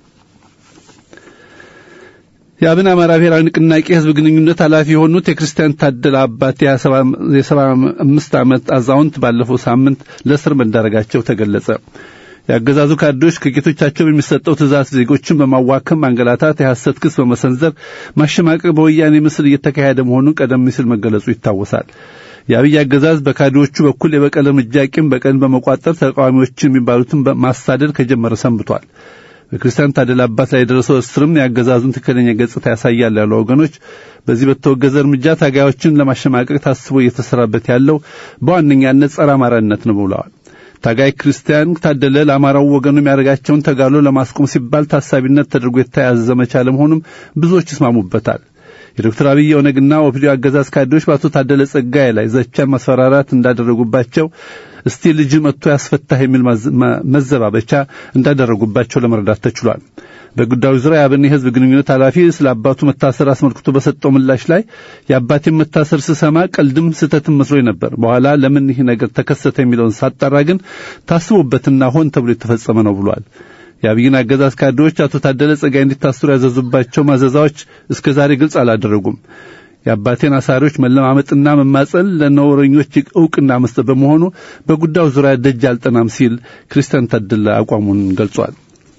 የአብን አማራ ብሔራዊ ንቅናቄ ህዝብ ግንኙነት ኃላፊ የሆኑት የክርስቲያን ታደለ አባቴ የሰባ አምስት ዓመት አዛውንት ባለፈው ሳምንት ለእስር መዳረጋቸው ተገለጸ። የአገዛዙ ካድሬዎች ከጌቶቻቸው በሚሰጠው ትእዛዝ ዜጎችን በማዋከም ማንገላታት፣ የሐሰት ክስ በመሰንዘር ማሸማቀቅ በወያኔ ምስል እየተካሄደ መሆኑን ቀደም ሲል መገለጹ ይታወሳል። የአብይ አገዛዝ በካድሬዎቹ በኩል የበቀል እርምጃ ቂም በቀል በመቋጠር ተቃዋሚዎችን የሚባሉትን ማሳደድ ከጀመረ ሰንብቷል። በክርስቲያን ታደለ አባት ላይ የደረሰው እስርም የአገዛዙን ትክክለኛ ገጽታ ያሳያል ያሉ ወገኖች በዚህ በተወገዘ እርምጃ ታጋዮችን ለማሸማቀቅ ታስቦ እየተሰራበት ያለው በዋነኛነት ጸረ አማራነት ነው ብለዋል። ታጋይ ክርስቲያን ታደለ ለአማራው ወገኑ የሚያደርጋቸውን ተጋድሎ ለማስቆም ሲባል ታሳቢነት ተደርጎ የተያዘ ዘመቻ ለመሆኑም ብዙዎች ይስማሙበታል። የዶክተር አብይ ኦነግና ኦፒዲዮ አገዛዝ ካድሬዎች በአቶ ታደለ ጸጋዬ ላይ ዘቻን ማስፈራራት እንዳደረጉባቸው እስቲ ልጅ መጥቶ ያስፈታህ የሚል መዘባበቻ እንዳደረጉባቸው ለመረዳት ተችሏል። በጉዳዩ ዙሪያ የአብን የህዝብ ግንኙነት ኃላፊ ስለ አባቱ መታሰር አስመልክቶ በሰጠው ምላሽ ላይ የአባቴን መታሰር ስሰማ ቀልድም ስህተትም መስሎኝ ነበር። በኋላ ለምን ይህ ነገር ተከሰተ የሚለውን ሳጣራ ግን ታስቦበትና ሆን ተብሎ የተፈጸመ ነው ብሏል። የአብይን አገዛዝ ካድሬዎች አቶ ታደለ ጸጋይ እንዲታሰሩ ያዘዙባቸው ማዘዛዎች እስከ ዛሬ ግልጽ አላደረጉም። የአባቴን አሳሪዎች መለማመጥና መማጸን ለነውረኞች እውቅና መስጠት በመሆኑ በጉዳዩ ዙሪያ ደጅ አልጠናም ሲል ክርስቲያን ታደለ አቋሙን ገልጿል።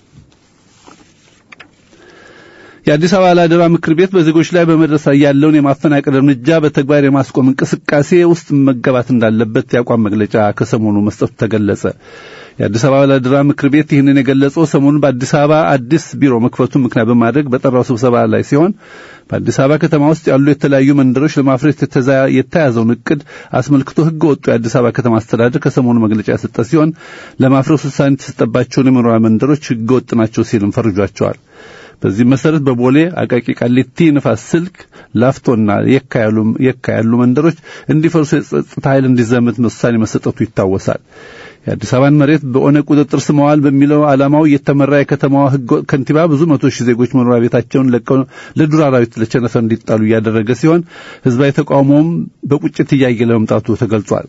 የአዲስ አበባ አላደራ ምክር ቤት በዜጎች ላይ በመድረስ ላይ ያለውን የማፈናቀል እርምጃ በተግባር የማስቆም እንቅስቃሴ ውስጥ መገባት እንዳለበት የአቋም መግለጫ ከሰሞኑ መስጠቱ ተገለጸ። የአዲስ አበባ አላደራ ምክር ቤት ይህንን የገለጸው ሰሞኑን በአዲስ አበባ አዲስ ቢሮ መክፈቱን ምክንያት በማድረግ በጠራው ስብሰባ ላይ ሲሆን በአዲስ አበባ ከተማ ውስጥ ያሉ የተለያዩ መንደሮች ለማፍረስ የተያዘውን እቅድ አስመልክቶ ሕገ ወጡ የአዲስ አበባ ከተማ አስተዳደር ከሰሞኑ መግለጫ የሰጠ ሲሆን ለማፍረስ ውሳኔ የተሰጠባቸውን የመኖሪያ መንደሮች ሕገ ወጥ ናቸው ሲልም ፈርጇቸዋል። በዚህ መሰረት በቦሌ አቃቂ፣ ቃሊቲ፣ ንፋስ ስልክ፣ ላፍቶና የካ ያሉ መንደሮች እንዲፈርሱ የጸጥታ ኃይል እንዲዘምት ውሳኔ መሰጠቱ ይታወሳል። የአዲስ አበባን መሬት በኦነግ ቁጥጥር ስር መዋል በሚለው ዓላማው እየተመራ የከተማዋ ህገ ከንቲባ ብዙ መቶ ሺህ ዜጎች መኖሪያ ቤታቸውን ለቀው ለዱር አራዊት ለቸነፈር እንዲጣሉ እያደረገ ሲሆን ህዝባዊ ተቃውሞውም በቁጭት እያየለ መምጣቱ ተገልጿል።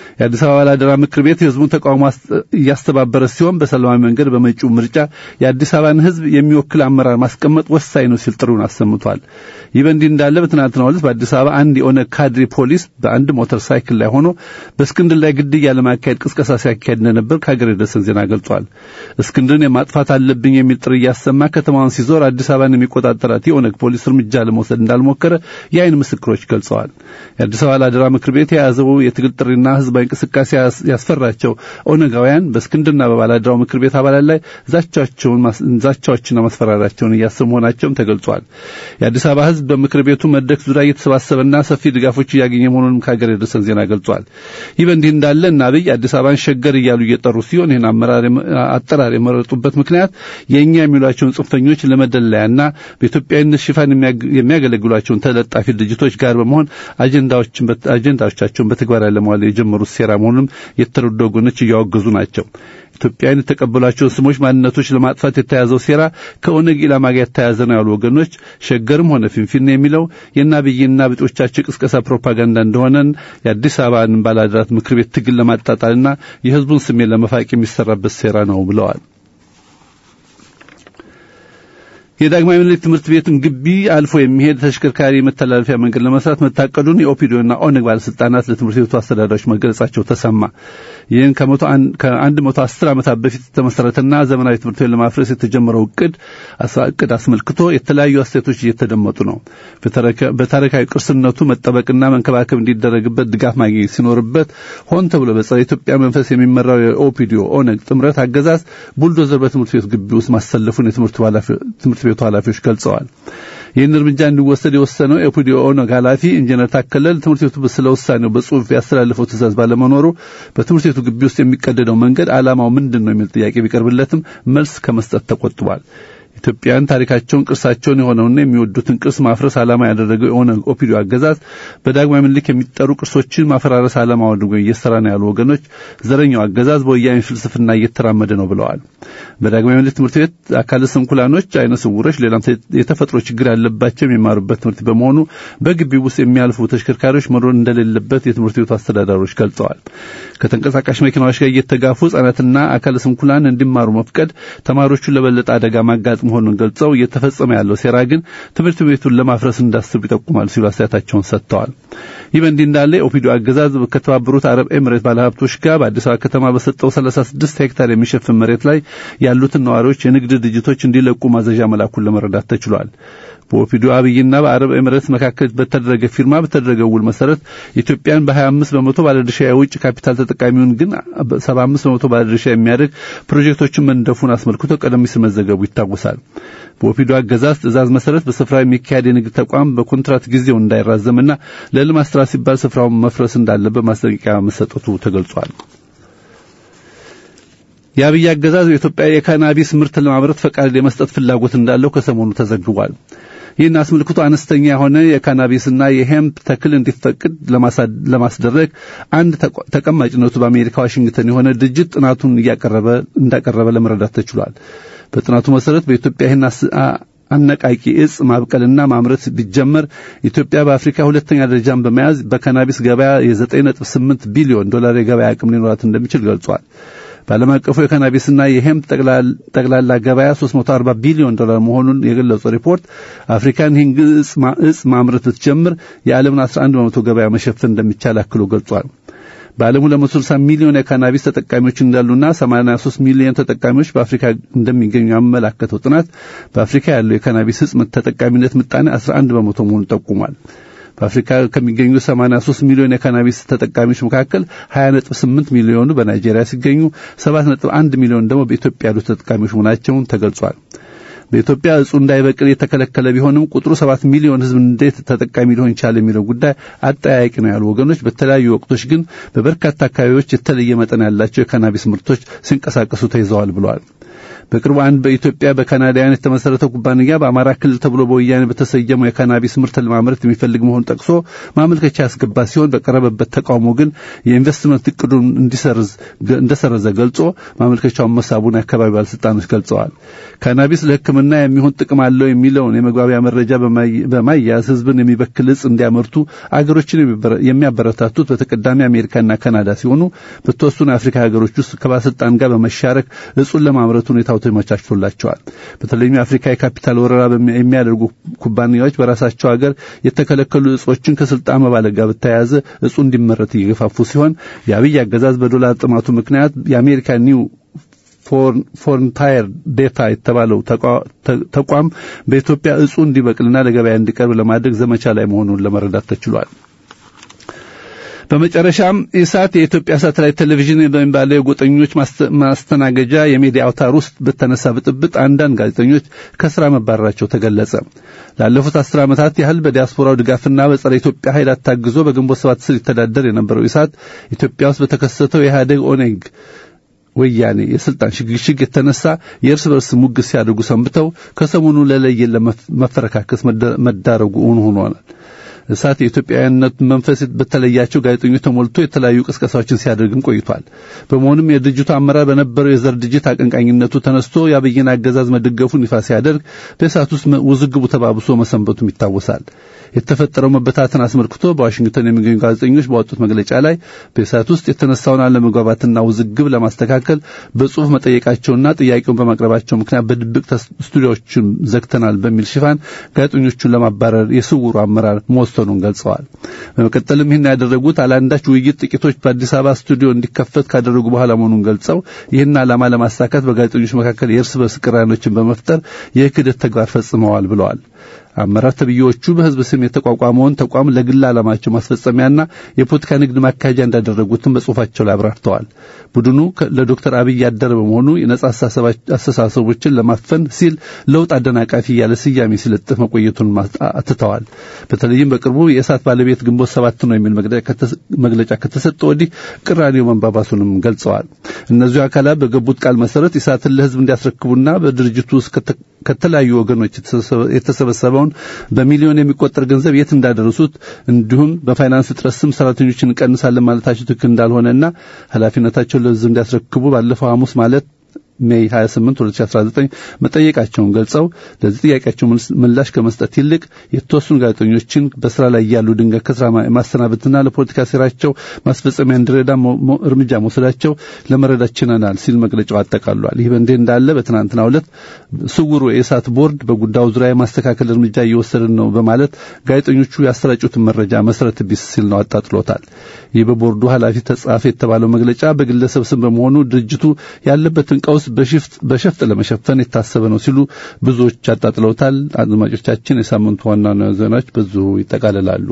የአዲስ አበባ ባላደራ ምክር ቤት የህዝቡን ተቃውሞ እያስተባበረ ሲሆን በሰላማዊ መንገድ በመጪው ምርጫ የአዲስ አበባን ህዝብ የሚወክል አመራር ማስቀመጥ ወሳኝ ነው ሲል ጥሪውን አሰምቷል። ይህ በእንዲህ እንዳለ በትናንትናው ዕለት በአዲስ አበባ አንድ የኦነግ ካድሬ ፖሊስ በአንድ ሞተር ሳይክል ላይ ሆኖ በእስክንድር ላይ ግድያ ለማካሄድ ቅስቀሳ ሲያካሄድ እንደነበር ከሀገር የደረሰን ዜና ገልጿል። እስክንድርን የማጥፋት አለብኝ የሚል ጥሪ እያሰማ ከተማዋን ሲዞር አዲስ አበባን የሚቆጣጠራት የኦነግ ፖሊስ እርምጃ ለመውሰድ እንዳልሞከረ የአይን ምስክሮች ገልጸዋል። የአዲስ አበባ ላደራ ምክር ቤት የያዘው የትግል ጥሪና ህዝባዊ እንቅስቃሴ ያስፈራቸው ኦነጋውያን በእስክንድርና በባላደራው ምክር ቤት አባላት ላይ ዛቻዎችና ማስፈራሪያቸውን እያሰሙ መሆናቸውም ተገልጿል። የአዲስ አበባ ህዝብ በምክር ቤቱ መድረክ ዙሪያ እየተሰባሰበና ሰፊ ድጋፎች እያገኘ መሆኑንም ከሀገር የደረሰን ዜና ገልጿል። ይህ በእንዲህ እንዳለ እና አብይ አዲስ አበባን ሸገር እያሉ እየጠሩ ሲሆን ይህን አጠራር የመረጡበት ምክንያት የእኛ የሚሏቸውን ጽንፈኞች ለመደለያና በኢትዮጵያዊነት ሽፋን የሚያገለግሏቸውን ተለጣፊ ድርጅቶች ጋር በመሆን አጀንዳዎቻቸውን በተግባር ለመዋል የጀመሩት ሴራ መሆኑንም የተረዱ ወገኖች እያወገዙ ናቸው። ኢትዮጵያውያን የተቀበሏቸውን ስሞች ማንነቶች ለማጥፋት የተያዘው ሴራ ከኦነግ ኢላማ ጋር የተያዘ ነው ያሉ ወገኖች ሸገርም ሆነ ፊንፊኔ የሚለው የአብይና ብጦቻቸው ቅስቀሳ ፕሮፓጋንዳ እንደሆነን የአዲስ አበባን ባላደራት ምክር ቤት ትግል ለማጣጣልና የህዝቡን ስሜት ለመፋቅ የሚሰራበት ሴራ ነው ብለዋል። የዳግማዊ ምኒልክ ትምህርት ቤትን ግቢ አልፎ የሚሄድ ተሽከርካሪ መተላለፊያ መንገድ ለመስራት መታቀዱን የኦፒዲዮና ኦነግ ባለስልጣናት ለትምህርት ቤቱ አስተዳዳሪዎች መገለጻቸው ተሰማ። ይህን ከአንድ መቶ አስር ዓመታት በፊት የተመሰረተና ዘመናዊ ትምህርት ቤት ለማፍረስ የተጀመረው እቅድ እቅድ አስመልክቶ የተለያዩ አስተያየቶች እየተደመጡ ነው። በታሪካዊ ቅርስነቱ መጠበቅና መንከባከብ እንዲደረግበት ድጋፍ ማግኘት ሲኖርበት ሆን ተብሎ በጸረ ኢትዮጵያ መንፈስ የሚመራው የኦፒዲዮ ኦነግ ጥምረት አገዛዝ ቡልዶዘር በትምህርት ቤት ግቢ ውስጥ ማሰለፉን የትምህርት ቤቱ ኃላፊዎች ገልጸዋል። ይህን እርምጃ እንዲወሰድ የወሰነው የኦፒዲዮ ኦነግ ኃላፊ ኢንጂነር ታከለ ትምህርት ቤቱ ስለ ውሳኔው በጽሁፍ ያስተላልፈው ትእዛዝ ባለመኖሩ በትምህርት ቤቱ ግቢ ውስጥ የሚቀደደው መንገድ ዓላማው ምንድን ነው የሚል ጥያቄ ቢቀርብለትም መልስ ከመስጠት ተቆጥቧል። ኢትዮጵያውያን ታሪካቸውን ቅርሳቸውን የሆነውና የሚወዱትን ቅርስ ማፍረስ ዓላማ ያደረገው የኦነግ ኦፒዲዮ አገዛዝ በዳግማዊ ምኒልክ የሚጠሩ ቅርሶችን ማፈራረስ ዓላማ አድርጎ እየሰራ ነው ያሉ ወገኖች ዘረኛው አገዛዝ በወያኔ ፍልስፍና እየተራመደ ነው ብለዋል። በዳግማዊ ምኒልክ ትምህርት ቤት አካለ ስንኩላኖች፣ አይነ ስውሮች፣ ሌላም የተፈጥሮ ችግር ያለባቸው የሚማሩበት ትምህርት በመሆኑ በግቢው ውስጥ የሚያልፉ ተሽከርካሪዎች መኖር እንደሌለበት የትምህርት ቤቱ አስተዳዳሪዎች ገልጸዋል። ከተንቀሳቃሽ መኪናዎች ጋር እየተጋፉ ሕጻናትና አካለ ስንኩላን እንዲማሩ መፍቀድ ተማሪዎቹን ለበለጠ አደጋ ማጋጥ መሆኑን ገልጸው እየተፈጸመ ያለው ሴራ ግን ትምህርት ቤቱን ለማፍረስ እንዳስብ ይጠቁማል ሲሉ አስተያየታቸውን ሰጥተዋል። ይህ በእንዲህ እንዳለ የኦፒዲዮ አገዛዝ ከተባበሩት አረብ ኤምሬት ባለሀብቶች ጋር በአዲስ አበባ ከተማ በሰጠው 36 ሄክታር የሚሸፍን መሬት ላይ ያሉትን ነዋሪዎች የንግድ ድርጅቶች እንዲለቁ ማዘዣ መላኩን ለመረዳት ተችሏል። በኦፒዲዮ አብይና በአረብ ኤምሬት መካከል በተደረገ ፊርማ በተደረገ ውል መሰረት ኢትዮጵያን በ25 በመቶ ባለድርሻ የውጭ ካፒታል ተጠቃሚውን ግን 75 በመቶ ባለድርሻ የሚያደርግ ፕሮጀክቶችን መንደፉን አስመልክቶ ቀደም ሲል መዘገቡ ይታወሳል። በኦፒዲዮ አገዛዝ ትዕዛዝ መሰረት በስፍራው የሚካሄድ የንግድ ተቋም በኮንትራት ጊዜው እንዳይራዘምና ለልማት ስራ ሲባል ስፍራውን መፍረስ እንዳለበት ማስጠንቀቂያ መሰጠቱ ተገልጿል። የአብይ አገዛዝ በኢትዮጵያ የካናቢስ ምርት ለማምረት ፈቃድ የመስጠት ፍላጎት እንዳለው ከሰሞኑ ተዘግቧል። ይህን አስመልክቶ አነስተኛ የሆነ የካናቢስና የሄምፕ ተክል እንዲፈቅድ ለማስደረግ አንድ ተቀማጭነቱ በአሜሪካ ዋሽንግተን የሆነ ድርጅት ጥናቱን እያቀረበ እንዳቀረበ ለመረዳት ተችሏል። በጥናቱ መሰረት በኢትዮጵያ ይህን አነቃቂ እጽ ማብቀልና ማምረት ቢጀመር ኢትዮጵያ በአፍሪካ ሁለተኛ ደረጃን በመያዝ በካናቢስ ገበያ የ9.8 ቢሊዮን ዶላር የገበያ አቅም ሊኖራት እንደሚችል ገልጿል። በዓለም አቀፉ የካናቢስና የሄምፕ ጠቅላላ ገበያ 340 ቢሊዮን ዶላር መሆኑን የገለጸው ሪፖርት አፍሪካን ይህን እጽ ማምረት ብትጀምር የዓለምን 11 በመቶ ገበያ መሸፈን እንደሚቻል አክሎ ገልጿል። በዓለም 260 ሚሊዮን የካናቢስ ተጠቃሚዎች እንዳሉና 83 ሚሊዮን ተጠቃሚዎች በአፍሪካ እንደሚገኙ ያመላከተው ጥናት በአፍሪካ ያለው የካናቢስ እጽ ተጠቃሚነት ምጣኔ 11 በመቶ መሆኑን ጠቁሟል። በአፍሪካ ከሚገኙ 83 ሚሊዮን የካናቢስ ተጠቃሚዎች መካከል 20.8 ሚሊዮኑ በናይጄሪያ ሲገኙ 7.1 ሚሊዮን ደግሞ በኢትዮጵያ ያሉ ተጠቃሚዎች መሆናቸውን ተገልጿል። በኢትዮጵያ እጹ እንዳይበቅል የተከለከለ ቢሆንም ቁጥሩ ሰባት ሚሊዮን ሕዝብ እንዴት ተጠቃሚ ሊሆን ይችላል የሚለው ጉዳይ አጠያያቂ ነው ያሉ ወገኖች በተለያዩ ወቅቶች ግን በበርካታ አካባቢዎች የተለየ መጠን ያላቸው የካናቢስ ምርቶች ሲንቀሳቀሱ ተይዘዋል ብለዋል። በቅርቡ አንድ በኢትዮጵያ በካናዳውያን የተመሰረተ ኩባንያ በአማራ ክልል ተብሎ በወያኔ በተሰየመው የካናቢስ ምርት ለማምረት የሚፈልግ መሆኑን ጠቅሶ ማመልከቻ ያስገባ ሲሆን በቀረበበት ተቃውሞ ግን የኢንቨስትመንት እቅዱን እንዲሰርዝ እንደሰረዘ ገልጾ ማመልከቻውን መሳቡን የአካባቢ ባለስልጣኖች ገልጸዋል። ካናቢስ ለሕክምና ለሕክምና የሚሆን ጥቅም አለው የሚለውን የመግባቢያ መረጃ በማያያዝ ሕዝብን የሚበክል እጽ እንዲያመርቱ አገሮችን የሚያበረታቱት በተቀዳሚ አሜሪካና ካናዳ ሲሆኑ በተወሰኑ የአፍሪካ ሀገሮች ውስጥ ከባለስልጣን ጋር በመሻረክ እጹን ለማምረት ሁኔታው ተመቻችቶላቸዋል። በተለይም የአፍሪካ የካፒታል ወረራ የሚያደርጉ ኩባንያዎች በራሳቸው ሀገር የተከለከሉ እጾችን ከስልጣን መባለግ ጋር በተያያዘ እጹ እንዲመረት እየገፋፉ ሲሆን የአብይ አገዛዝ በዶላር ጥማቱ ምክንያት የአሜሪካ ኒው ፎርንታየር ዴታ የተባለው ተቋም በኢትዮጵያ እጹ እንዲበቅልና ለገበያ እንዲቀርብ ለማድረግ ዘመቻ ላይ መሆኑን ለመረዳት ተችሏል። በመጨረሻም ኢሳት የኢትዮጵያ ሳተላይት ቴሌቪዥን በሚባለው የጎጠኞች ማስተናገጃ የሚዲያ አውታር ውስጥ በተነሳ ብጥብጥ አንዳንድ ጋዜጠኞች ከስራ መባረራቸው ተገለጸ። ላለፉት አስር ዓመታት ያህል በዲያስፖራው ድጋፍና በጸረ ኢትዮጵያ ኃይላት ታግዞ በግንቦት ሰባት ስር ይተዳደር የነበረው ኢሳት ኢትዮጵያ ውስጥ በተከሰተው የኢህአዴግ ኦኔግ ወያኔ የስልጣን ሽግሽግ የተነሳ የእርስ በርስ ሙግት ሲያደርጉ ሰንብተው ከሰሞኑ ለለየን ለመፈረካከስ መዳረጉ እውን ሆኗል። እሳት የኢትዮጵያዊነት መንፈስ በተለያቸው ጋዜጠኞች ተሞልቶ የተለያዩ ቅስቀሳዎችን ሲያደርግም ቆይቷል። በመሆኑም የድርጅቱ አመራር በነበረው የዘር ድርጅት አቀንቃኝነቱ ተነስቶ የአብይን አገዛዝ መደገፉን ይፋ ሲያደርግ በእሳት ውስጥ ውዝግቡ ተባብሶ መሰንበቱም ይታወሳል። የተፈጠረው መበታተን አስመልክቶ በዋሽንግተን የሚገኙ ጋዜጠኞች ባወጡት መግለጫ ላይ በእሳት ውስጥ የተነሳውን አለመግባባትና ውዝግብ ለማስተካከል በጽሁፍ መጠየቃቸውና ጥያቄውን በማቅረባቸው ምክንያት በድብቅ ስቱዲዮዎችን ዘግተናል በሚል ሽፋን ጋዜጠኞቹን ለማባረር የስውሩ አመራር መወሰኑን ገልጸዋል። በመቀጠልም ይህን ያደረጉት አላንዳች ውይይት ጥቂቶች በአዲስ አበባ ስቱዲዮ እንዲከፈት ካደረጉ በኋላ መሆኑን ገልጸው ይህን ዓላማ ለማሳካት በጋዜጠኞች መካከል የእርስ በርስ ቅራኔዎችን በመፍጠር የክህደት ተግባር ፈጽመዋል ብለዋል። አመራር ተብዬዎቹ በህዝብ ስም የተቋቋመውን ተቋም ለግል ዓላማቸው ማስፈጸሚያና የፖለቲካ ንግድ ማካሄጃ እንዳደረጉትም በጽሁፋቸው ላይ አብራርተዋል። ቡድኑ ለዶክተር አብይ ያደረ በመሆኑ የነጻ አስተሳሰቦችን ለማፈን ሲል ለውጥ አደናቃፊ እያለ ስያሜ ሲለጥፍ መቆየቱን አትተዋል። በተለይም በቅርቡ የእሳት ባለቤት ግንቦት ሰባት ነው የሚል መግለጫ ከተሰጠ ወዲህ ቅራኔው መንባባሱንም ገልጸዋል። እነዚሁ አካላት በገቡት ቃል መሰረት ኢሳትን ለህዝብ እንዲያስረክቡና በድርጅቱ ውስጥ ከተለያዩ ወገኖች የተሰበሰበውን በሚሊዮን የሚቆጠር ገንዘብ የት እንዳደረሱት እንዲሁም በፋይናንስ እጥረት ስም ሰራተኞችን እንቀንሳለን ማለታቸው ትክክል እንዳልሆነና ኃላፊነታቸውን ለህዝብ እንዲያስረክቡ ባለፈው ሐሙስ ማለት ሜይ 28 2019 መጠየቃቸውን ገልጸው ለዚህ ጥያቄያቸው ምላሽ ከመስጠት ይልቅ የተወሰኑ ጋዜጠኞችን በስራ ላይ ያሉ ድንገት ከስራ ማሰናበትና ለፖለቲካ ስራቸው ማስፈጸሚያ እንዲረዳ እርምጃ መውሰዳቸው ለመረዳት ችለናል ሲል መግለጫው አጠቃሏል። ይህ በእንዲህ እንዳለ በትናንትናው ዕለት ስውሩ የእሳት ቦርድ በጉዳዩ ዙሪያ የማስተካከል እርምጃ እየወሰድን ነው በማለት ጋዜጠኞቹ ያሰራጩትን መረጃ መሰረት ቢስ ሲል ነው አጣጥሎታል። ይህ በቦርዱ ኃላፊ ተጻፈ የተባለው መግለጫ በግለሰብ ስም በመሆኑ ድርጅቱ ያለበትን ቀውስ በሸፍጥ ለመሸፈን የታሰበ ነው ሲሉ ብዙዎች አጣጥለውታል። አድማጮቻችን፣ የሳምንቱ ዋና ዋና ዜናዎች በዚሁ ይጠቃልላሉ።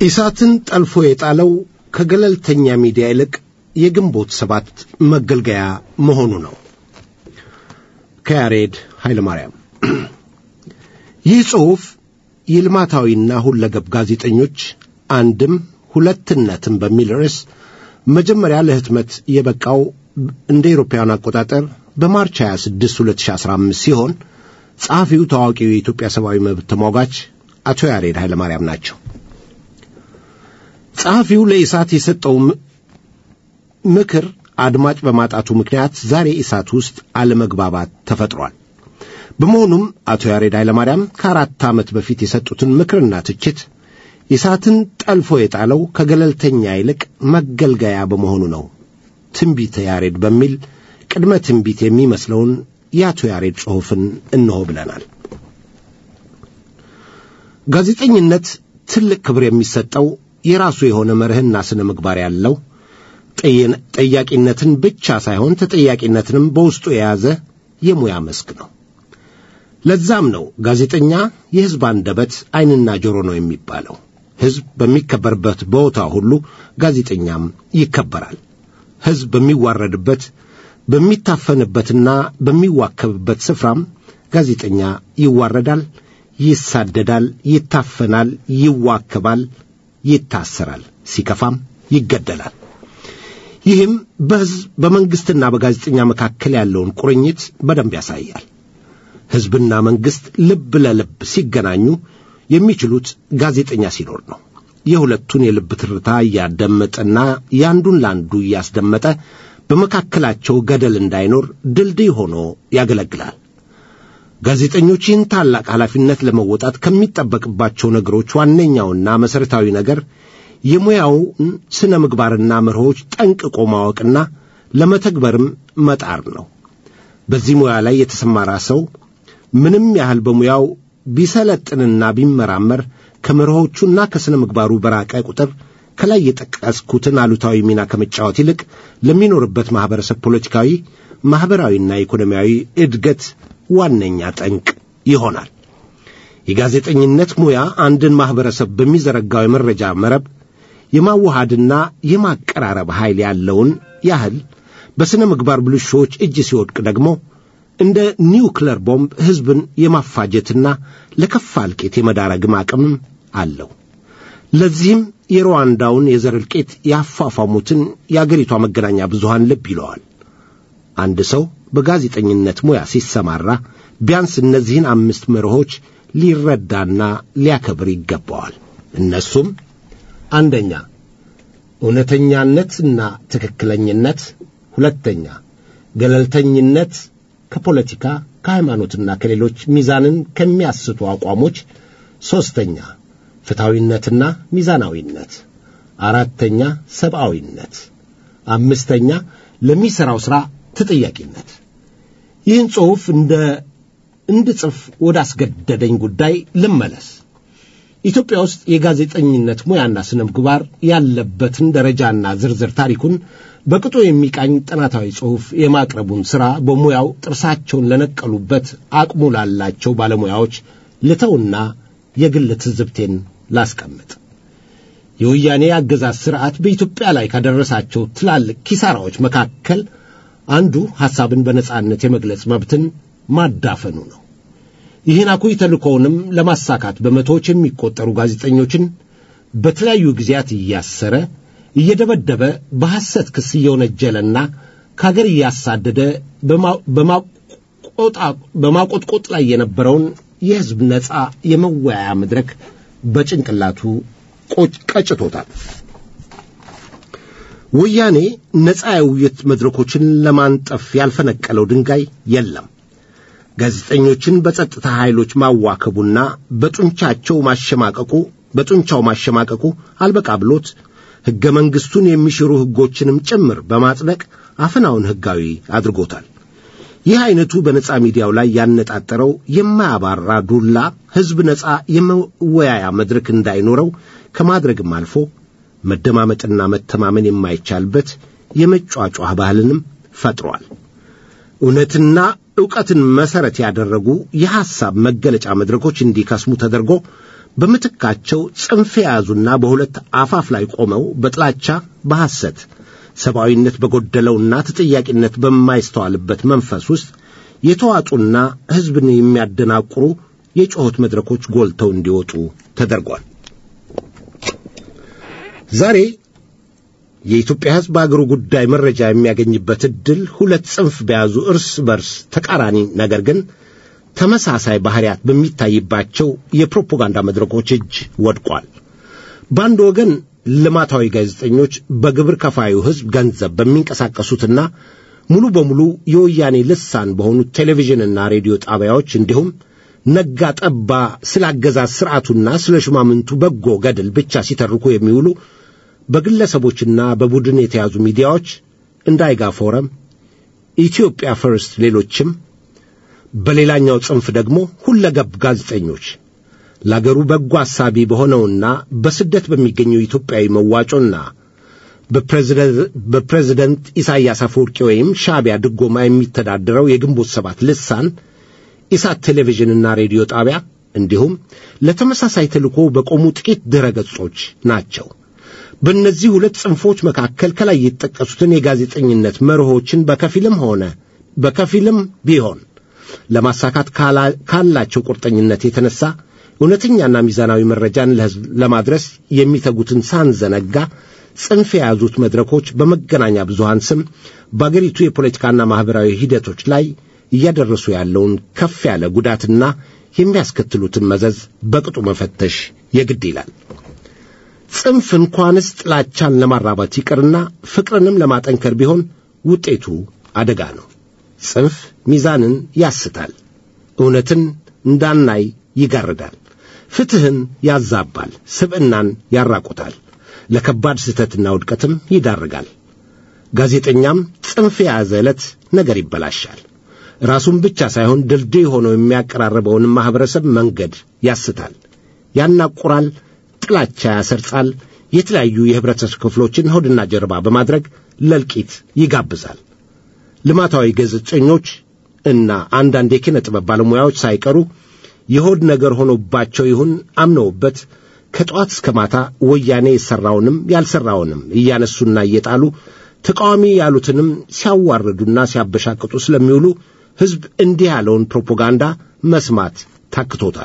ኢሳትን ጠልፎ የጣለው ከገለልተኛ ሚዲያ ይልቅ የግንቦት ሰባት መገልገያ መሆኑ ነው። ከያሬድ ኃይለማርያም ይህ ጽሑፍ የልማታዊና ሁለገብ ጋዜጠኞች አንድም ሁለትነትም በሚል ርዕስ መጀመሪያ ለህትመት የበቃው እንደ ኤሮፓውያን አቆጣጠር በማርች 26 2015 ሲሆን ጸሐፊው ታዋቂው የኢትዮጵያ ሰብአዊ መብት ተሟጋች አቶ ያሬድ ኃይለማርያም ናቸው። ጸሐፊው ለኢሳት የሰጠው ምክር አድማጭ በማጣቱ ምክንያት ዛሬ ኢሳት ውስጥ አለመግባባት ተፈጥሯል። በመሆኑም አቶ ያሬድ ኃይለማርያም ከአራት ዓመት በፊት የሰጡትን ምክርና ትችት ኢሳትን ጠልፎ የጣለው ከገለልተኛ ይልቅ መገልገያ በመሆኑ ነው። ትንቢተ ያሬድ በሚል ቅድመ ትንቢት የሚመስለውን የአቶ ያሬድ ጽሑፍን እንሆ ብለናል። ጋዜጠኝነት ትልቅ ክብር የሚሰጠው የራሱ የሆነ መርህና ስነ ምግባር ያለው ጠያቂነትን ብቻ ሳይሆን ተጠያቂነትንም በውስጡ የያዘ የሙያ መስክ ነው። ለዛም ነው ጋዜጠኛ የሕዝብ አንደበት ዓይንና ጆሮ ነው የሚባለው። ሕዝብ በሚከበርበት ቦታ ሁሉ ጋዜጠኛም ይከበራል። ሕዝብ በሚዋረድበት በሚታፈንበትና በሚዋከብበት ስፍራም ጋዜጠኛ ይዋረዳል፣ ይሳደዳል፣ ይታፈናል፣ ይዋከባል፣ ይታሰራል፣ ሲከፋም ይገደላል። ይህም በሕዝብ በመንግሥትና በጋዜጠኛ መካከል ያለውን ቁርኝት በደንብ ያሳያል። ሕዝብና መንግሥት ልብ ለልብ ሲገናኙ የሚችሉት ጋዜጠኛ ሲኖር ነው። የሁለቱን የልብ ትርታ እያደመጠና ያንዱን ለአንዱ እያስደመጠ በመካከላቸው ገደል እንዳይኖር ድልድይ ሆኖ ያገለግላል። ጋዜጠኞች ይህን ታላቅ ኃላፊነት ለመወጣት ከሚጠበቅባቸው ነገሮች ዋነኛውና መሠረታዊ ነገር የሙያውን ስነ ምግባርና መርሆች ጠንቅቆ ማወቅና ለመተግበርም መጣር ነው። በዚህ ሙያ ላይ የተሰማራ ሰው ምንም ያህል በሙያው ቢሰለጥንና ቢመራመር ከመርሆቹና ከሥነ ምግባሩ በራቀ ቁጥር ከላይ የጠቀስኩትን አሉታዊ ሚና ከመጫወት ይልቅ ለሚኖርበት ማኅበረሰብ ፖለቲካዊ፣ ማኅበራዊና ኢኮኖሚያዊ እድገት ዋነኛ ጠንቅ ይሆናል። የጋዜጠኝነት ሙያ አንድን ማኅበረሰብ በሚዘረጋው የመረጃ መረብ የማዋሃድና የማቀራረብ ኃይል ያለውን ያህል በሥነ ምግባር ብልሾች እጅ ሲወድቅ ደግሞ እንደ ኒውክለር ቦምብ ሕዝብን የማፋጀትና ለከፋ እልቂት የመዳረግም አቅምም አለው። ለዚህም የሩዋንዳውን የዘር እልቂት ያፋፋሙትን የአገሪቷ መገናኛ ብዙሃን ልብ ይለዋል። አንድ ሰው በጋዜጠኝነት ሙያ ሲሰማራ ቢያንስ እነዚህን አምስት መርሆች ሊረዳና ሊያከብር ይገባዋል። እነሱም አንደኛ እውነተኛነትና ትክክለኝነት፣ ሁለተኛ ገለልተኝነት ከፖለቲካ ከሃይማኖትና ከሌሎች ሚዛንን ከሚያስቱ አቋሞች፣ ሦስተኛ ፍትሐዊነትና ሚዛናዊነት፣ አራተኛ ሰብአዊነት፣ አምስተኛ ለሚሠራው ሥራ ተጠያቂነት። ይህን ጽሑፍ እንደ እንድጽፍ ወደ አስገደደኝ ጉዳይ ልመለስ። ኢትዮጵያ ውስጥ የጋዜጠኝነት ሙያና ስነ ምግባር ያለበትን ደረጃና ዝርዝር ታሪኩን በቅጡ የሚቃኝ ጥናታዊ ጽሑፍ የማቅረቡን ሥራ በሙያው ጥርሳቸውን ለነቀሉበት አቅሙ ላላቸው ባለሙያዎች ልተውና የግል ትዝብቴን ላስቀምጥ። የወያኔ አገዛዝ ሥርዓት በኢትዮጵያ ላይ ካደረሳቸው ትላልቅ ኪሳራዎች መካከል አንዱ ሐሳብን በነጻነት የመግለጽ መብትን ማዳፈኑ ነው። ይህን አኩይ ተልእኮውንም ለማሳካት በመቶዎች የሚቆጠሩ ጋዜጠኞችን በተለያዩ ጊዜያት እያሰረ እየደበደበ በሐሰት ክስ እየወነጀለና ከአገር እያሳደደ በማቆጥቆጥ ላይ የነበረውን የሕዝብ ነጻ የመወያያ መድረክ በጭንቅላቱ ቀጭቶታል። ወያኔ ነጻ የውይይት መድረኮችን ለማንጠፍ ያልፈነቀለው ድንጋይ የለም። ጋዜጠኞችን በጸጥታ ኃይሎች ማዋከቡና በጡንቻቸው ማሸማቀቁ በጡንቻው ማሸማቀቁ አልበቃ ብሎት ሕገ መንግሥቱን የሚሽሩ ሕጎችንም ጭምር በማጽደቅ አፈናውን ሕጋዊ አድርጎታል። ይህ ዐይነቱ በነጻ ሚዲያው ላይ ያነጣጠረው የማያባራ ዱላ ሕዝብ ነጻ የመወያያ መድረክ እንዳይኖረው ከማድረግም አልፎ መደማመጥና መተማመን የማይቻልበት የመጯጯህ ባህልንም ፈጥሯል። እውነትና ዕውቀትን መሠረት ያደረጉ የሐሳብ መገለጫ መድረኮች እንዲከስሙ ተደርጎ በምትካቸው ጽንፍ የያዙና በሁለት አፋፍ ላይ ቆመው በጥላቻ በሐሰት ሰብአዊነት በጎደለውና ተጠያቂነት በማይስተዋልበት መንፈስ ውስጥ የተዋጡና ሕዝብን የሚያደናቁሩ የጩኸት መድረኮች ጎልተው እንዲወጡ ተደርጓል። ዛሬ የኢትዮጵያ ሕዝብ በአገሩ ጉዳይ መረጃ የሚያገኝበት ዕድል ሁለት ጽንፍ በያዙ እርስ በርስ ተቃራኒ ነገር ግን ተመሳሳይ ባህሪያት በሚታይባቸው የፕሮፓጋንዳ መድረኮች እጅ ወድቋል። በአንድ ወገን ልማታዊ ጋዜጠኞች በግብር ከፋዩ ሕዝብ ገንዘብ በሚንቀሳቀሱትና ሙሉ በሙሉ የወያኔ ልሳን በሆኑት ቴሌቪዥንና ሬዲዮ ጣቢያዎች እንዲሁም ነጋ ጠባ ስለ አገዛዝ ሥርዓቱና ስለ ሹማምንቱ በጎ ገድል ብቻ ሲተርኩ የሚውሉ በግለሰቦችና በቡድን የተያዙ ሚዲያዎች እንደ አይጋ ፎረም፣ ኢትዮጵያ ፈርስት፣ ሌሎችም በሌላኛው ጽንፍ ደግሞ ሁለገብ ጋዜጠኞች ለአገሩ በጎ አሳቢ በሆነውና በስደት በሚገኘው ኢትዮጵያዊ መዋጮና በፕሬዝደንት ኢሳያስ አፈወርቂ ወይም ሻዕቢያ ድጎማ የሚተዳደረው የግንቦት ሰባት ልሳን ኢሳት ቴሌቪዥንና ሬዲዮ ጣቢያ እንዲሁም ለተመሳሳይ ተልእኮ በቆሙ ጥቂት ድረ ገጾች ናቸው። በእነዚህ ሁለት ጽንፎች መካከል ከላይ የተጠቀሱትን የጋዜጠኝነት መርሆችን በከፊልም ሆነ በከፊልም ቢሆን ለማሳካት ካላቸው ቁርጠኝነት የተነሳ እውነተኛና ሚዛናዊ መረጃን ለሕዝብ ለማድረስ የሚተጉትን ሳንዘነጋ ጽንፍ የያዙት መድረኮች በመገናኛ ብዙሃን ስም በአገሪቱ የፖለቲካና ማኅበራዊ ሂደቶች ላይ እያደረሱ ያለውን ከፍ ያለ ጉዳትና የሚያስከትሉትን መዘዝ በቅጡ መፈተሽ የግድ ይላል። ጽንፍ እንኳንስ ጥላቻን ለማራባት ይቅርና ፍቅርንም ለማጠንከር ቢሆን ውጤቱ አደጋ ነው። ጽንፍ ሚዛንን ያስታል፣ እውነትን እንዳናይ ይጋርዳል፣ ፍትሕን ያዛባል፣ ስብዕናን ያራቁታል፣ ለከባድ ስህተትና ውድቀትም ይዳርጋል። ጋዜጠኛም ጽንፍ የያዘ ዕለት ነገር ይበላሻል። ራሱን ብቻ ሳይሆን ድልድይ ሆኖ የሚያቀራርበውንም ማኅበረሰብ መንገድ ያስታል፣ ያናቁራል፣ ጥላቻ ያሰርጻል፣ የተለያዩ የኅብረተሰብ ክፍሎችን ሆድና ጀርባ በማድረግ ለልቂት ይጋብዛል። ልማታዊ ጋዜጠኞች እና አንዳንድ የኪነ ጥበብ ባለሙያዎች ሳይቀሩ የሆድ ነገር ሆኖባቸው ይሁን አምነውበት ከጠዋት እስከ ማታ ወያኔ የሠራውንም ያልሠራውንም እያነሱና እየጣሉ ተቃዋሚ ያሉትንም ሲያዋርዱና ሲያበሻቅጡ ስለሚውሉ ሕዝብ እንዲህ ያለውን ፕሮፓጋንዳ መስማት ታክቶታል።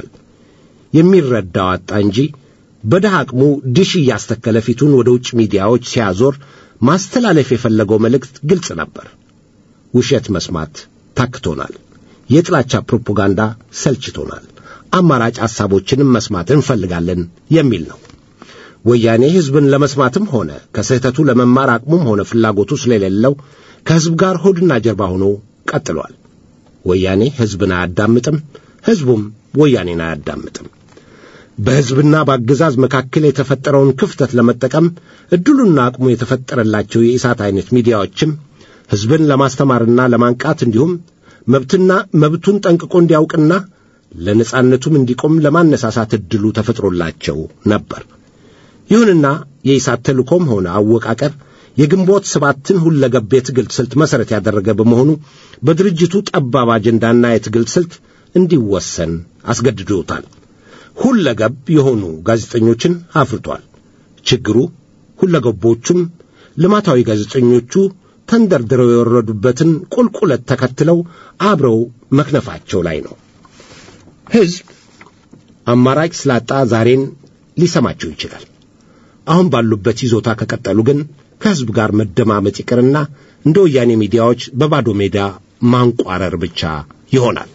የሚረዳው አጣ እንጂ በድሃ አቅሙ ድሽ እያስተከለ ፊቱን ወደ ውጭ ሚዲያዎች ሲያዞር ማስተላለፍ የፈለገው መልእክት ግልጽ ነበር። ውሸት መስማት ታክቶናል። የጥላቻ ፕሮፓጋንዳ ሰልችቶናል። አማራጭ ሐሳቦችንም መስማት እንፈልጋለን የሚል ነው። ወያኔ ሕዝብን ለመስማትም ሆነ ከስህተቱ ለመማር አቅሙም ሆነ ፍላጎቱ ስለሌለው ከሕዝብ ጋር ሆድና ጀርባ ሆኖ ቀጥሏል። ወያኔ ሕዝብን አያዳምጥም፣ ሕዝቡም ወያኔን አያዳምጥም። በሕዝብና በአገዛዝ መካከል የተፈጠረውን ክፍተት ለመጠቀም ዕድሉና አቅሙ የተፈጠረላቸው የኢሳት አይነት ሚዲያዎችም ሕዝብን ለማስተማርና ለማንቃት እንዲሁም መብትና መብቱን ጠንቅቆ እንዲያውቅና ለነጻነቱም እንዲቆም ለማነሳሳት ዕድሉ ተፈጥሮላቸው ነበር። ይሁንና የኢሳት ተልእኮም ሆነ አወቃቀር የግንቦት ሰባትን ሁለገብ የትግል ስልት መሠረት ያደረገ በመሆኑ በድርጅቱ ጠባብ አጀንዳና የትግል ስልት እንዲወሰን አስገድዶታል። ሁለገብ የሆኑ ጋዜጠኞችን አፍርቷል። ችግሩ ሁለገቦቹም ልማታዊ ጋዜጠኞቹ ተንደርድረው የወረዱበትን ቁልቁለት ተከትለው አብረው መክነፋቸው ላይ ነው። ሕዝብ አማራጭ ስላጣ ዛሬን ሊሰማቸው ይችላል። አሁን ባሉበት ይዞታ ከቀጠሉ ግን ከሕዝብ ጋር መደማመጥ ይቅርና እንደ ወያኔ ሚዲያዎች በባዶ ሜዳ ማንቋረር ብቻ ይሆናል።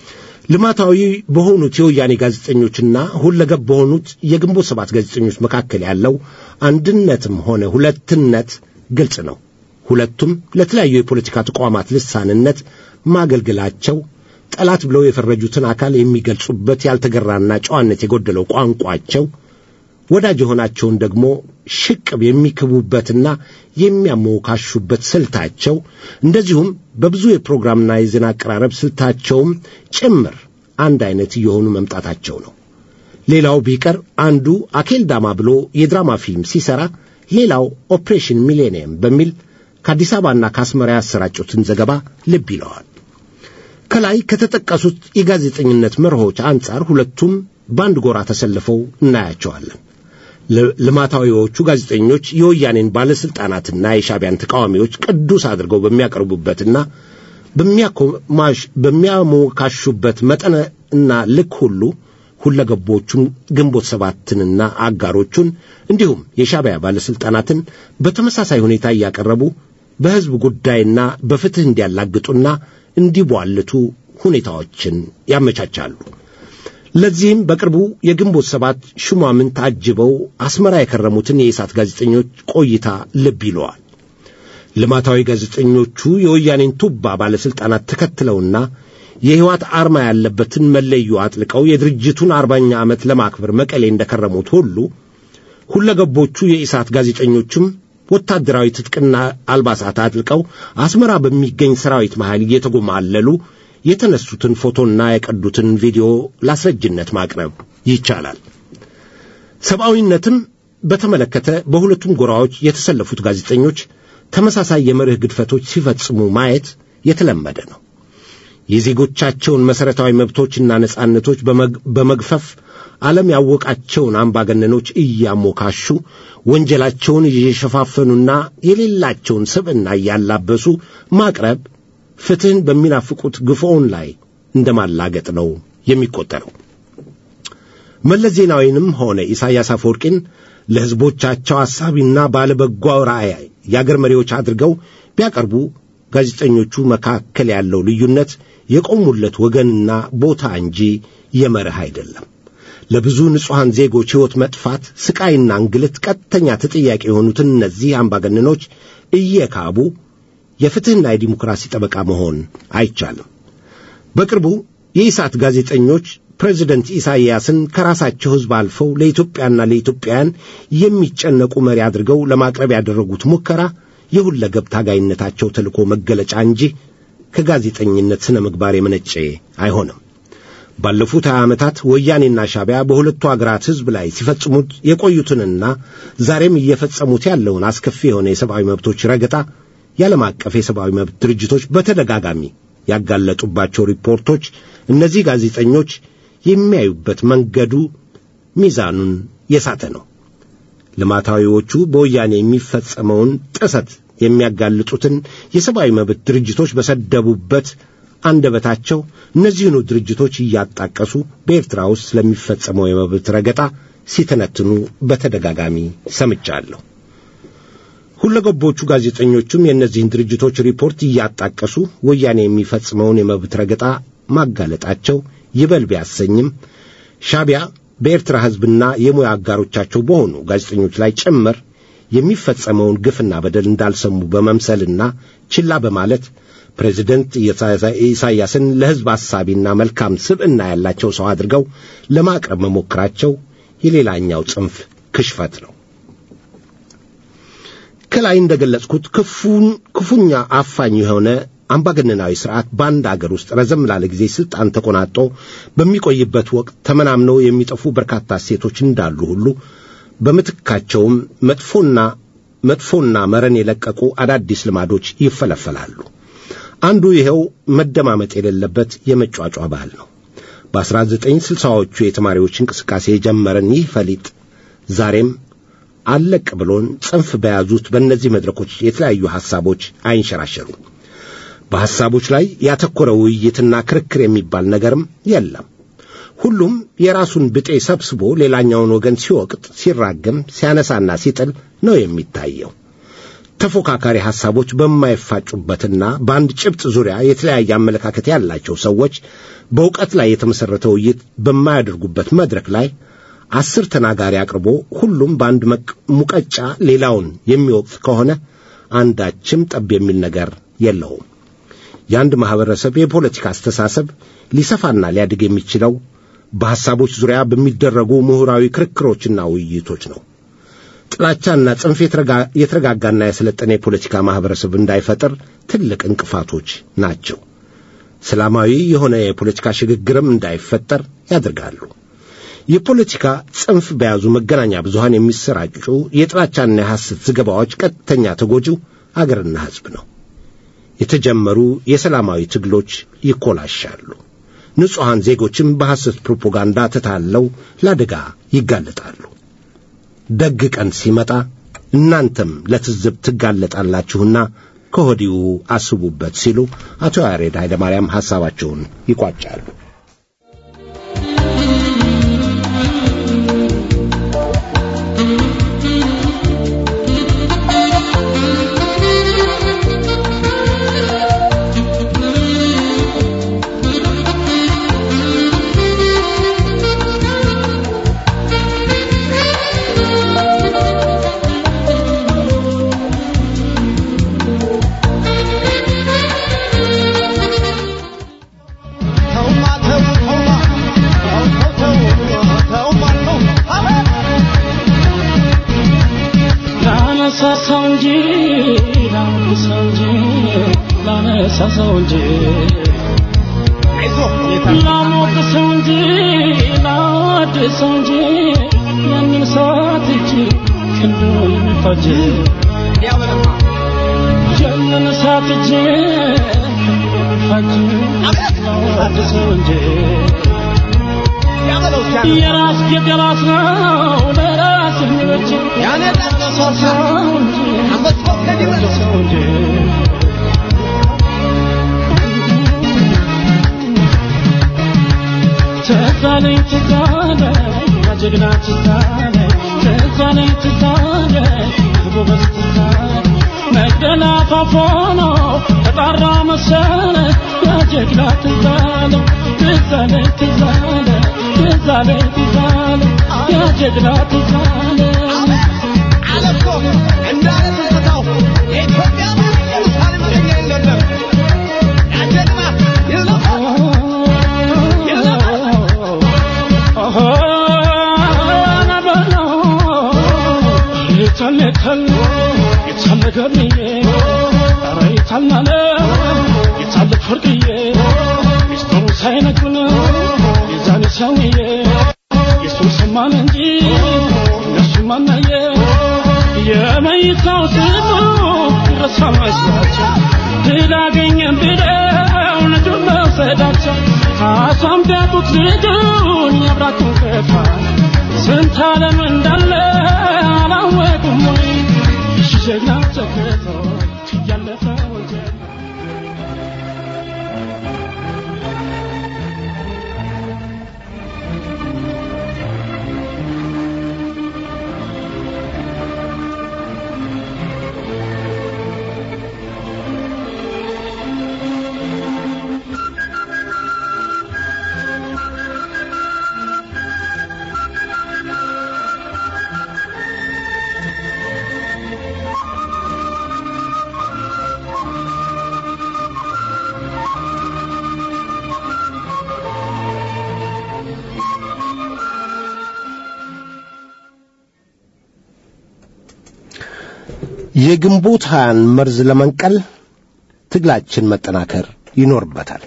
ልማታዊ በሆኑት የወያኔ ጋዜጠኞችና ሁለገብ በሆኑት የግንቦት ሰባት ጋዜጠኞች መካከል ያለው አንድነትም ሆነ ሁለትነት ግልጽ ነው። ሁለቱም ለተለያዩ የፖለቲካ ተቋማት ልሳንነት ማገልገላቸው ጠላት ብለው የፈረጁትን አካል የሚገልጹበት ያልተገራና ጨዋነት የጎደለው ቋንቋቸው ወዳጅ የሆናቸውን ደግሞ ሽቅብ የሚክቡበትና የሚያሞካሹበት ስልታቸው እንደዚሁም በብዙ የፕሮግራምና የዜና አቀራረብ ስልታቸውም ጭምር አንድ አይነት እየሆኑ መምጣታቸው ነው። ሌላው ቢቀር አንዱ አኬል ዳማ ብሎ የድራማ ፊልም ሲሰራ፣ ሌላው ኦፕሬሽን ሚሌኒየም በሚል ከአዲስ አበባና ከአስመራ ያሰራጩትን ዘገባ ልብ ይለዋል። ከላይ ከተጠቀሱት የጋዜጠኝነት መርሆች አንጻር ሁለቱም በአንድ ጎራ ተሰልፈው እናያቸዋለን። ልማታዊዎቹ ጋዜጠኞች የወያኔን ባለሥልጣናትና የሻቢያን ተቃዋሚዎች ቅዱስ አድርገው በሚያቀርቡበትና በሚያሞካሹበት መጠነ እና ልክ ሁሉ ሁለገቦቹን ግንቦት ሰባትንና አጋሮቹን እንዲሁም የሻቢያ ባለሥልጣናትን በተመሳሳይ ሁኔታ እያቀረቡ በሕዝብ ጉዳይና በፍትሕ እንዲያላግጡና እንዲቧልቱ ሁኔታዎችን ያመቻቻሉ። ለዚህም በቅርቡ የግንቦት ሰባት ሹማምን ታጅበው አስመራ የከረሙትን የኢሳት ጋዜጠኞች ቆይታ ልብ ይለዋል። ልማታዊ ጋዜጠኞቹ የወያኔን ቱባ ባለሥልጣናት ተከትለውና የሕይወት አርማ ያለበትን መለዮ አጥልቀው የድርጅቱን አርባኛ ዓመት ለማክበር መቀሌ እንደከረሙት ሁሉ ሁለገቦቹ የኢሳት ጋዜጠኞችም ወታደራዊ ትጥቅና አልባሳት አጥልቀው አስመራ በሚገኝ ሰራዊት መሃል እየተጎማለሉ የተነሱትን ፎቶና የቀዱትን ቪዲዮ ላስረጅነት ማቅረብ ይቻላል። ሰብአዊነትም በተመለከተ በሁለቱም ጎራዎች የተሰለፉት ጋዜጠኞች ተመሳሳይ የመርህ ግድፈቶች ሲፈጽሙ ማየት የተለመደ ነው። የዜጎቻቸውን መሠረታዊ መብቶችና ነጻነቶች በመግፈፍ ዓለም ያወቃቸውን አምባገነኖች እያሞካሹ ወንጀላቸውን እየሸፋፈኑና የሌላቸውን ስብዕና እያላበሱ ማቅረብ ፍትሕን በሚናፍቁት ግፎውን ላይ እንደማላገጥ ነው የሚቆጠረው። መለስ ዜናዊንም ሆነ ኢሳያስ አፈወርቂን ለሕዝቦቻቸው አሳቢና ባለበጎ ራእይ የአገር መሪዎች አድርገው ቢያቀርቡ ጋዜጠኞቹ መካከል ያለው ልዩነት የቆሙለት ወገንና ቦታ እንጂ የመርህ አይደለም። ለብዙ ንጹሐን ዜጎች ሕይወት መጥፋት፣ ስቃይና እንግልት ቀጥተኛ ተጠያቂ የሆኑትን እነዚህ አምባገነኖች እየካቡ የፍትሕና የዲሞክራሲ ጠበቃ መሆን አይቻልም። በቅርቡ የኢሳት ጋዜጠኞች ፕሬዚደንት ኢሳይያስን ከራሳቸው ሕዝብ አልፈው ለኢትዮጵያና ለኢትዮጵያውያን የሚጨነቁ መሪ አድርገው ለማቅረብ ያደረጉት ሙከራ የሁለገብ ታጋይነታቸው ተልእኮ መገለጫ እንጂ ከጋዜጠኝነት ሥነ ምግባር የመነጨ አይሆንም። ባለፉት ሀያ ዓመታት ወያኔና ሻቢያ በሁለቱ አገራት ሕዝብ ላይ ሲፈጽሙት የቆዩትንና ዛሬም እየፈጸሙት ያለውን አስከፊ የሆነ የሰብአዊ መብቶች ረገጣ የዓለም አቀፍ የሰብአዊ መብት ድርጅቶች በተደጋጋሚ ያጋለጡባቸው ሪፖርቶች እነዚህ ጋዜጠኞች የሚያዩበት መንገዱ ሚዛኑን የሳተ ነው። ልማታዊዎቹ በወያኔ የሚፈጸመውን ጥሰት የሚያጋልጡትን የሰብአዊ መብት ድርጅቶች በሰደቡበት አንደበታቸው እነዚህኑ ድርጅቶች እያጣቀሱ በኤርትራ ውስጥ ስለሚፈጸመው የመብት ረገጣ ሲተነትኑ በተደጋጋሚ ሰምቻለሁ። ሁለገቦቹ ጋዜጠኞቹም የእነዚህን ድርጅቶች ሪፖርት እያጣቀሱ ወያኔ የሚፈጽመውን የመብት ረገጣ ማጋለጣቸው ይበል ቢያሰኝም ሻቢያ በኤርትራ ሕዝብና የሙያ አጋሮቻቸው በሆኑ ጋዜጠኞች ላይ ጭምር የሚፈጸመውን ግፍና በደል እንዳልሰሙ በመምሰልና ችላ በማለት ፕሬዚደንት ኢሳይያስን ለሕዝብ አሳቢና መልካም ስብዕና ያላቸው ሰው አድርገው ለማቅረብ መሞከራቸው የሌላኛው ጽንፍ ክሽፈት ነው። ከላይ እንደገለጽኩት ክፉኛ አፋኝ የሆነ አምባገነናዊ ስርዓት በአንድ አገር ውስጥ ረዘም ላለ ጊዜ ስልጣን ተቆናጦ በሚቆይበት ወቅት ተመናምነው የሚጠፉ በርካታ ሴቶች እንዳሉ ሁሉ በምትካቸውም መጥፎና መጥፎና መረን የለቀቁ አዳዲስ ልማዶች ይፈለፈላሉ። አንዱ ይኸው መደማመጥ የሌለበት የመጯጯ ባህል ነው። በ1960ዎቹ የተማሪዎች እንቅስቃሴ የጀመረን ይህ ፈሊጥ ዛሬም አለቅ ብሎን ጽንፍ በያዙት በእነዚህ መድረኮች የተለያዩ ሐሳቦች አይንሸራሸሩም። በሐሳቦች ላይ ያተኮረ ውይይትና ክርክር የሚባል ነገርም የለም። ሁሉም የራሱን ብጤ ሰብስቦ ሌላኛውን ወገን ሲወቅጥ፣ ሲራገም፣ ሲያነሳና ሲጥል ነው የሚታየው። ተፎካካሪ ሐሳቦች በማይፋጩበትና በአንድ ጭብጥ ዙሪያ የተለያየ አመለካከት ያላቸው ሰዎች በእውቀት ላይ የተመሠረተ ውይይት በማያደርጉበት መድረክ ላይ አስር ተናጋሪ አቅርቦ ሁሉም በአንድ ሙቀጫ ሌላውን የሚወቅት ከሆነ አንዳችም ጠብ የሚል ነገር የለውም። የአንድ ማኅበረሰብ የፖለቲካ አስተሳሰብ ሊሰፋና ሊያድግ የሚችለው በሐሳቦች ዙሪያ በሚደረጉ ምሁራዊ ክርክሮችና ውይይቶች ነው። ጥላቻና ጽንፍ የተረጋጋና የሰለጠነ የፖለቲካ ማኅበረሰብ እንዳይፈጥር ትልቅ እንቅፋቶች ናቸው። ሰላማዊ የሆነ የፖለቲካ ሽግግርም እንዳይፈጠር ያደርጋሉ። የፖለቲካ ጽንፍ በያዙ መገናኛ ብዙሃን የሚሰራጩ የጥላቻና የሐሰት ዘገባዎች ቀጥተኛ ተጎጂው አገርና ሕዝብ ነው። የተጀመሩ የሰላማዊ ትግሎች ይኮላሻሉ። ንጹሐን ዜጎችም በሐሰት ፕሮፓጋንዳ ተታለው ለአደጋ ይጋለጣሉ። ደግ ቀን ሲመጣ እናንተም ለትዝብ ትጋለጣላችሁና ከወዲሁ አስቡበት ሲሉ አቶ ያሬድ ኃይለማርያም ሐሳባቸውን ይቋጫሉ። ላነሳሳው እንጂ ላነሳው እንጂ ላነሳሳው እንጂ ላሞቅሰው እንጂ ላወድሰው እንጂ ያንን ሰዓት እጅ ክንዱ የሚፈጅ ያንን ሰዓት እጅ ክንዱ የሚፈጅ ላወድሰው እንጂ የራስ የገባት ነው ለራስ የሚበጅ ያነሳሳው እንጂ ላወድሰው እንጂ ትዛለኝ ትዛለኝ ያጀግና ትዛለኝ ትዛለኝ ትዛለኝ ጎበዝ ትዛለኝ መቅደላ ፋፎኖ ተጣራ መሰለ ያጀግና ትዛለኝ ትዛለኝ ትዛለኝ ትዛለኝ ትዛለኝ ያጀግና ትዛለኝ አለኮ እንዳለ ትዝታው የኢትዮጵያ ኢየሩሳሌም ሸኛ የለም ያጀግና ይዘፋል የመይታው ስሙ ረሳ መስላቸው ድል አገኘን ብለው ልጁን መውሰዳቸው ካሷም ቢያጡት ልጁን ያብራቱን ከፋ ስንት ዓለም እንዳለ አላወቁም ወይ ጀግና ተከቶ ያለፈ ወንጀል የግንቦት ሀያን መርዝ ለመንቀል ትግላችን መጠናከር ይኖርበታል።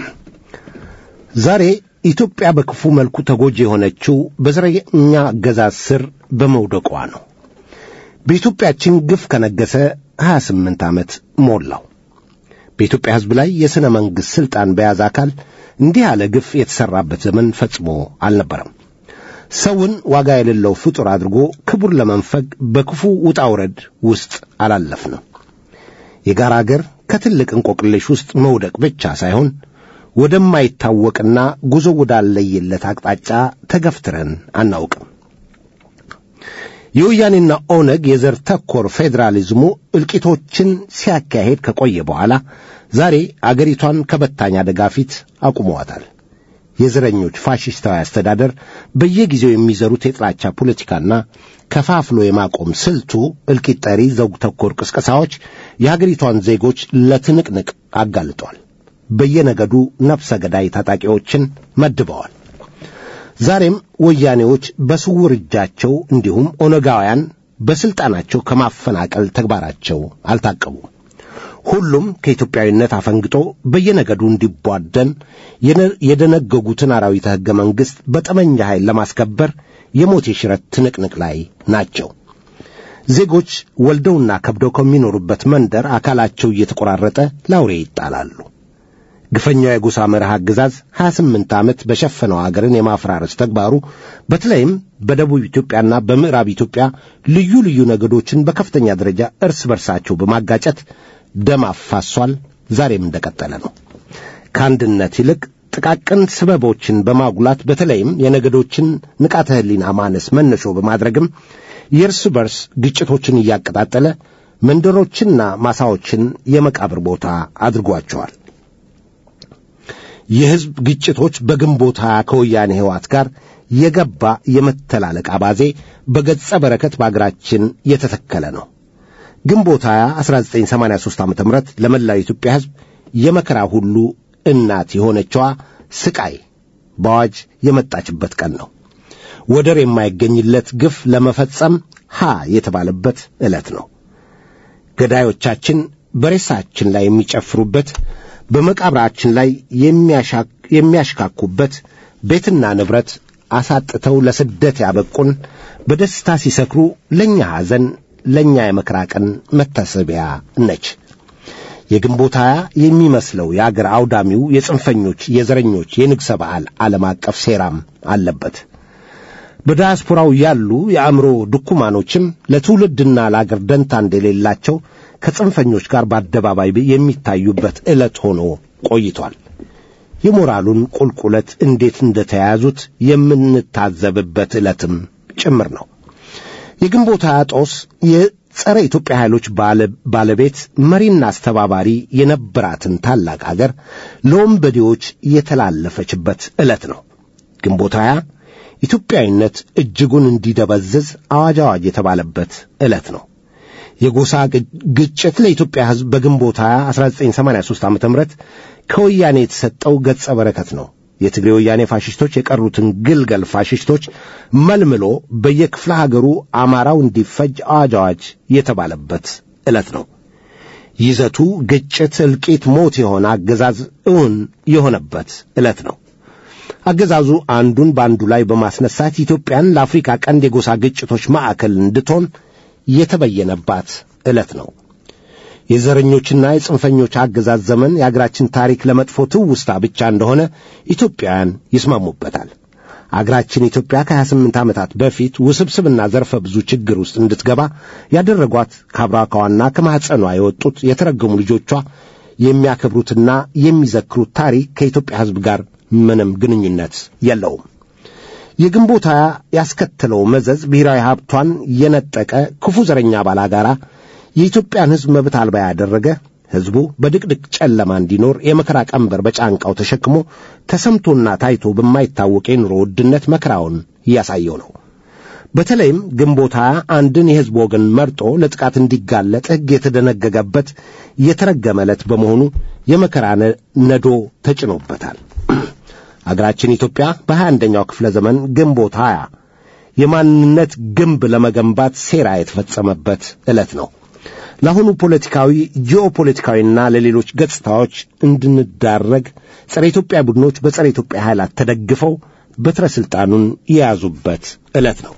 ዛሬ ኢትዮጵያ በክፉ መልኩ ተጎጂ የሆነችው በዘረኛ አገዛዝ ስር በመውደቋ ነው። በኢትዮጵያችን ግፍ ከነገሰ 28 ዓመት ሞላው። በኢትዮጵያ ሕዝብ ላይ የሥነ መንግሥት ሥልጣን በያዘ አካል እንዲህ ያለ ግፍ የተሠራበት ዘመን ፈጽሞ አልነበረም። ሰውን ዋጋ የሌለው ፍጡር አድርጎ ክቡር ለመንፈግ በክፉ ውጣ ውረድ ውስጥ አላለፍንም። የጋራ አገር ከትልቅ እንቆቅልሽ ውስጥ መውደቅ ብቻ ሳይሆን ወደማይታወቅና ጉዞ ወዳለየለት አቅጣጫ ተገፍትረን አናውቅም። የወያኔና ኦነግ የዘር ተኮር ፌዴራሊዝሙ እልቂቶችን ሲያካሄድ ከቆየ በኋላ ዛሬ አገሪቷን ከበታኝ አደጋ ፊት አቁመዋታል። የዘረኞች ፋሽስታዊ አስተዳደር በየጊዜው የሚዘሩት የጥላቻ ፖለቲካና ከፋፍሎ የማቆም ስልቱ እልቂት ጠሪ ዘውግ ተኮር ቅስቀሳዎች የሀገሪቷን ዜጎች ለትንቅንቅ አጋልጧል። በየነገዱ ነፍሰ ገዳይ ታጣቂዎችን መድበዋል። ዛሬም ወያኔዎች በስውር እጃቸው እንዲሁም ኦነጋውያን በሥልጣናቸው ከማፈናቀል ተግባራቸው አልታቀቡም። ሁሉም ከኢትዮጵያዊነት አፈንግጦ በየነገዱ እንዲቧደን የደነገጉትን አራዊተ ሕገ መንግሥት በጠመንጃ ኃይል ለማስከበር የሞት የሽረት ትንቅንቅ ላይ ናቸው። ዜጎች ወልደውና ከብደው ከሚኖሩበት መንደር አካላቸው እየተቆራረጠ ላውሬ ይጣላሉ። ግፈኛው የጎሳ መርህ አገዛዝ 28 ዓመት በሸፈነው አገርን የማፈራረስ ተግባሩ በተለይም በደቡብ ኢትዮጵያና በምዕራብ ኢትዮጵያ ልዩ ልዩ ነገዶችን በከፍተኛ ደረጃ እርስ በርሳቸው በማጋጨት ደም አፋሷል። ዛሬም እንደቀጠለ ነው። ከአንድነት ይልቅ ጥቃቅን ስበቦችን በማጉላት በተለይም የነገዶችን ንቃተ ሕሊና ማነስ መነሾ በማድረግም የእርስ በርስ ግጭቶችን እያቀጣጠለ መንደሮችንና ማሳዎችን የመቃብር ቦታ አድርጓቸዋል። የሕዝብ ግጭቶች በግንቦት ሀያ ከወያኔ ሕይወት ጋር የገባ የመተላለቅ አባዜ በገጸ በረከት በአገራችን የተተከለ ነው። ግንቦት 20 1983 ዓ ም ለመላው የኢትዮጵያ ሕዝብ የመከራ ሁሉ እናት የሆነችዋ ስቃይ በአዋጅ የመጣችበት ቀን ነው። ወደር የማይገኝለት ግፍ ለመፈጸም ሀ የተባለበት ዕለት ነው። ገዳዮቻችን በሬሳችን ላይ የሚጨፍሩበት፣ በመቃብራችን ላይ የሚያሽካኩበት፣ ቤትና ንብረት አሳጥተው ለስደት ያበቁን፣ በደስታ ሲሰክሩ ለእኛ ሐዘን፣ ለእኛ የመከራ ቀን መታሰቢያ ነች። የግንቦት ሃያ የሚመስለው የአገር አውዳሚው የጽንፈኞች የዘረኞች የንግሠ በዓል ዓለም አቀፍ ሴራም አለበት። በዳያስፖራው ያሉ የአእምሮ ድኩማኖችም ለትውልድና ለአገር ደንታ እንደሌላቸው ከጽንፈኞች ጋር በአደባባይ የሚታዩበት ዕለት ሆኖ ቆይቷል። የሞራሉን ቁልቁለት እንዴት እንደተያያዙት የምንታዘብበት ዕለትም ጭምር ነው። የግንቦት ሃያ ጦስ የጸረ ኢትዮጵያ ኃይሎች ባለቤት መሪና አስተባባሪ የነበራትን ታላቅ አገር ለወንበዴዎች የተላለፈችበት ዕለት ነው። ግንቦት ሃያ ኢትዮጵያዊነት እጅጉን እንዲደበዝዝ አዋጅ አዋጅ የተባለበት ዕለት ነው። የጎሳ ግጭት ለኢትዮጵያ ሕዝብ በግንቦት 20 1983 ዓ ም ከወያኔ የተሰጠው ገጸ በረከት ነው። የትግሬ ወያኔ ፋሽስቶች የቀሩትን ግልገል ፋሽስቶች መልምሎ በየክፍለ ሀገሩ አማራው እንዲፈጅ አዋጅ አዋጅ የተባለበት ዕለት ነው። ይዘቱ ግጭት፣ እልቂት፣ ሞት የሆነ አገዛዝ እውን የሆነበት ዕለት ነው። አገዛዙ አንዱን በአንዱ ላይ በማስነሳት ኢትዮጵያን ለአፍሪካ ቀንድ የጎሳ ግጭቶች ማዕከል እንድትሆን የተበየነባት ዕለት ነው። የዘረኞችና የጽንፈኞች አገዛዝ ዘመን የአገራችን ታሪክ ለመጥፎ ትውስታ ብቻ እንደሆነ ኢትዮጵያውያን ይስማሙበታል። አገራችን ኢትዮጵያ ከ28 ዓመታት በፊት ውስብስብና ዘርፈ ብዙ ችግር ውስጥ እንድትገባ ያደረጓት ከአብራኳዋና ከማኅፀኗ የወጡት የተረገሙ ልጆቿ የሚያከብሩትና የሚዘክሩት ታሪክ ከኢትዮጵያ ሕዝብ ጋር ምንም ግንኙነት የለውም። የግንቦት ሃያ ያስከተለው መዘዝ ብሔራዊ ሀብቷን የነጠቀ ክፉ ዘረኛ ባላጋራ የኢትዮጵያን ሕዝብ መብት አልባ ያደረገ ሕዝቡ በድቅድቅ ጨለማ እንዲኖር የመከራ ቀንበር በጫንቃው ተሸክሞ ተሰምቶና ታይቶ በማይታወቅ የኑሮ ውድነት መከራውን እያሳየው ነው። በተለይም ግንቦት ሃያ አንድን የሕዝብ ወገን መርጦ ለጥቃት እንዲጋለጥ ሕግ የተደነገገበት የተረገመ ዕለት በመሆኑ የመከራ ነዶ ተጭኖበታል። አገራችን ኢትዮጵያ በሀያ አንደኛው ክፍለ ዘመን ግንቦት ሃያ የማንነት ግንብ ለመገንባት ሴራ የተፈጸመበት ዕለት ነው። ለአሁኑ ፖለቲካዊ፣ ጂኦፖለቲካዊና ለሌሎች ገጽታዎች እንድንዳረግ ጸረ ኢትዮጵያ ቡድኖች በጸረ ኢትዮጵያ ኃይላት ተደግፈው በትረ ሥልጣኑን የያዙበት ዕለት ነው።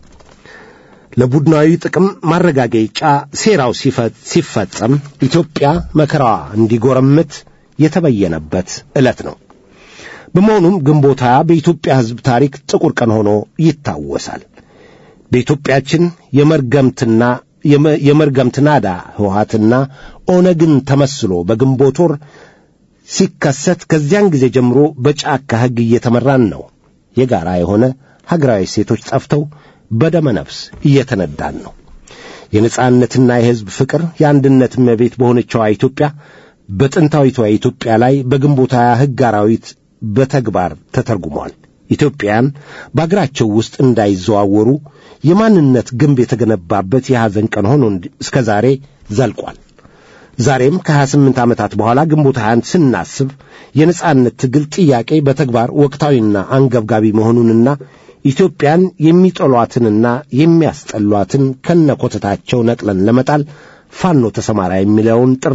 ለቡድናዊ ጥቅም ማረጋገጫ ሴራው ሲፈጸም ኢትዮጵያ መከራዋ እንዲጎረምት የተበየነበት ዕለት ነው። በመሆኑም ግንቦት ሃያ በኢትዮጵያ ሕዝብ ታሪክ ጥቁር ቀን ሆኖ ይታወሳል። በኢትዮጵያችን የመርገምትና የመርገምት ናዳ ህወሓትና ኦነግን ተመስሎ በግንቦት ወር ሲከሰት ከዚያን ጊዜ ጀምሮ በጫካ ሕግ እየተመራን ነው። የጋራ የሆነ ሀገራዊ ሴቶች ጠፍተው በደመ ነፍስ እየተነዳን ነው። የነጻነትና የሕዝብ ፍቅር የአንድነት እመቤት በሆነችዋ ኢትዮጵያ በጥንታዊቷ ኢትዮጵያ ላይ በግንቦት ሃያ ሕግ አራዊት በተግባር ተተርጉሟል። ኢትዮጵያን በአገራቸው ውስጥ እንዳይዘዋወሩ የማንነት ግንብ የተገነባበት የሐዘን ቀን ሆኖ እስከ ዛሬ ዘልቋል። ዛሬም ከ28 ዓመታት በኋላ ግንቦት ሃያን ስናስብ የነጻነት ትግል ጥያቄ በተግባር ወቅታዊና አንገብጋቢ መሆኑንና ኢትዮጵያን የሚጠሏትንና የሚያስጠሏትን ከነኮተታቸው ነቅለን ለመጣል ፋኖ ተሰማራ የሚለውን ጥሪ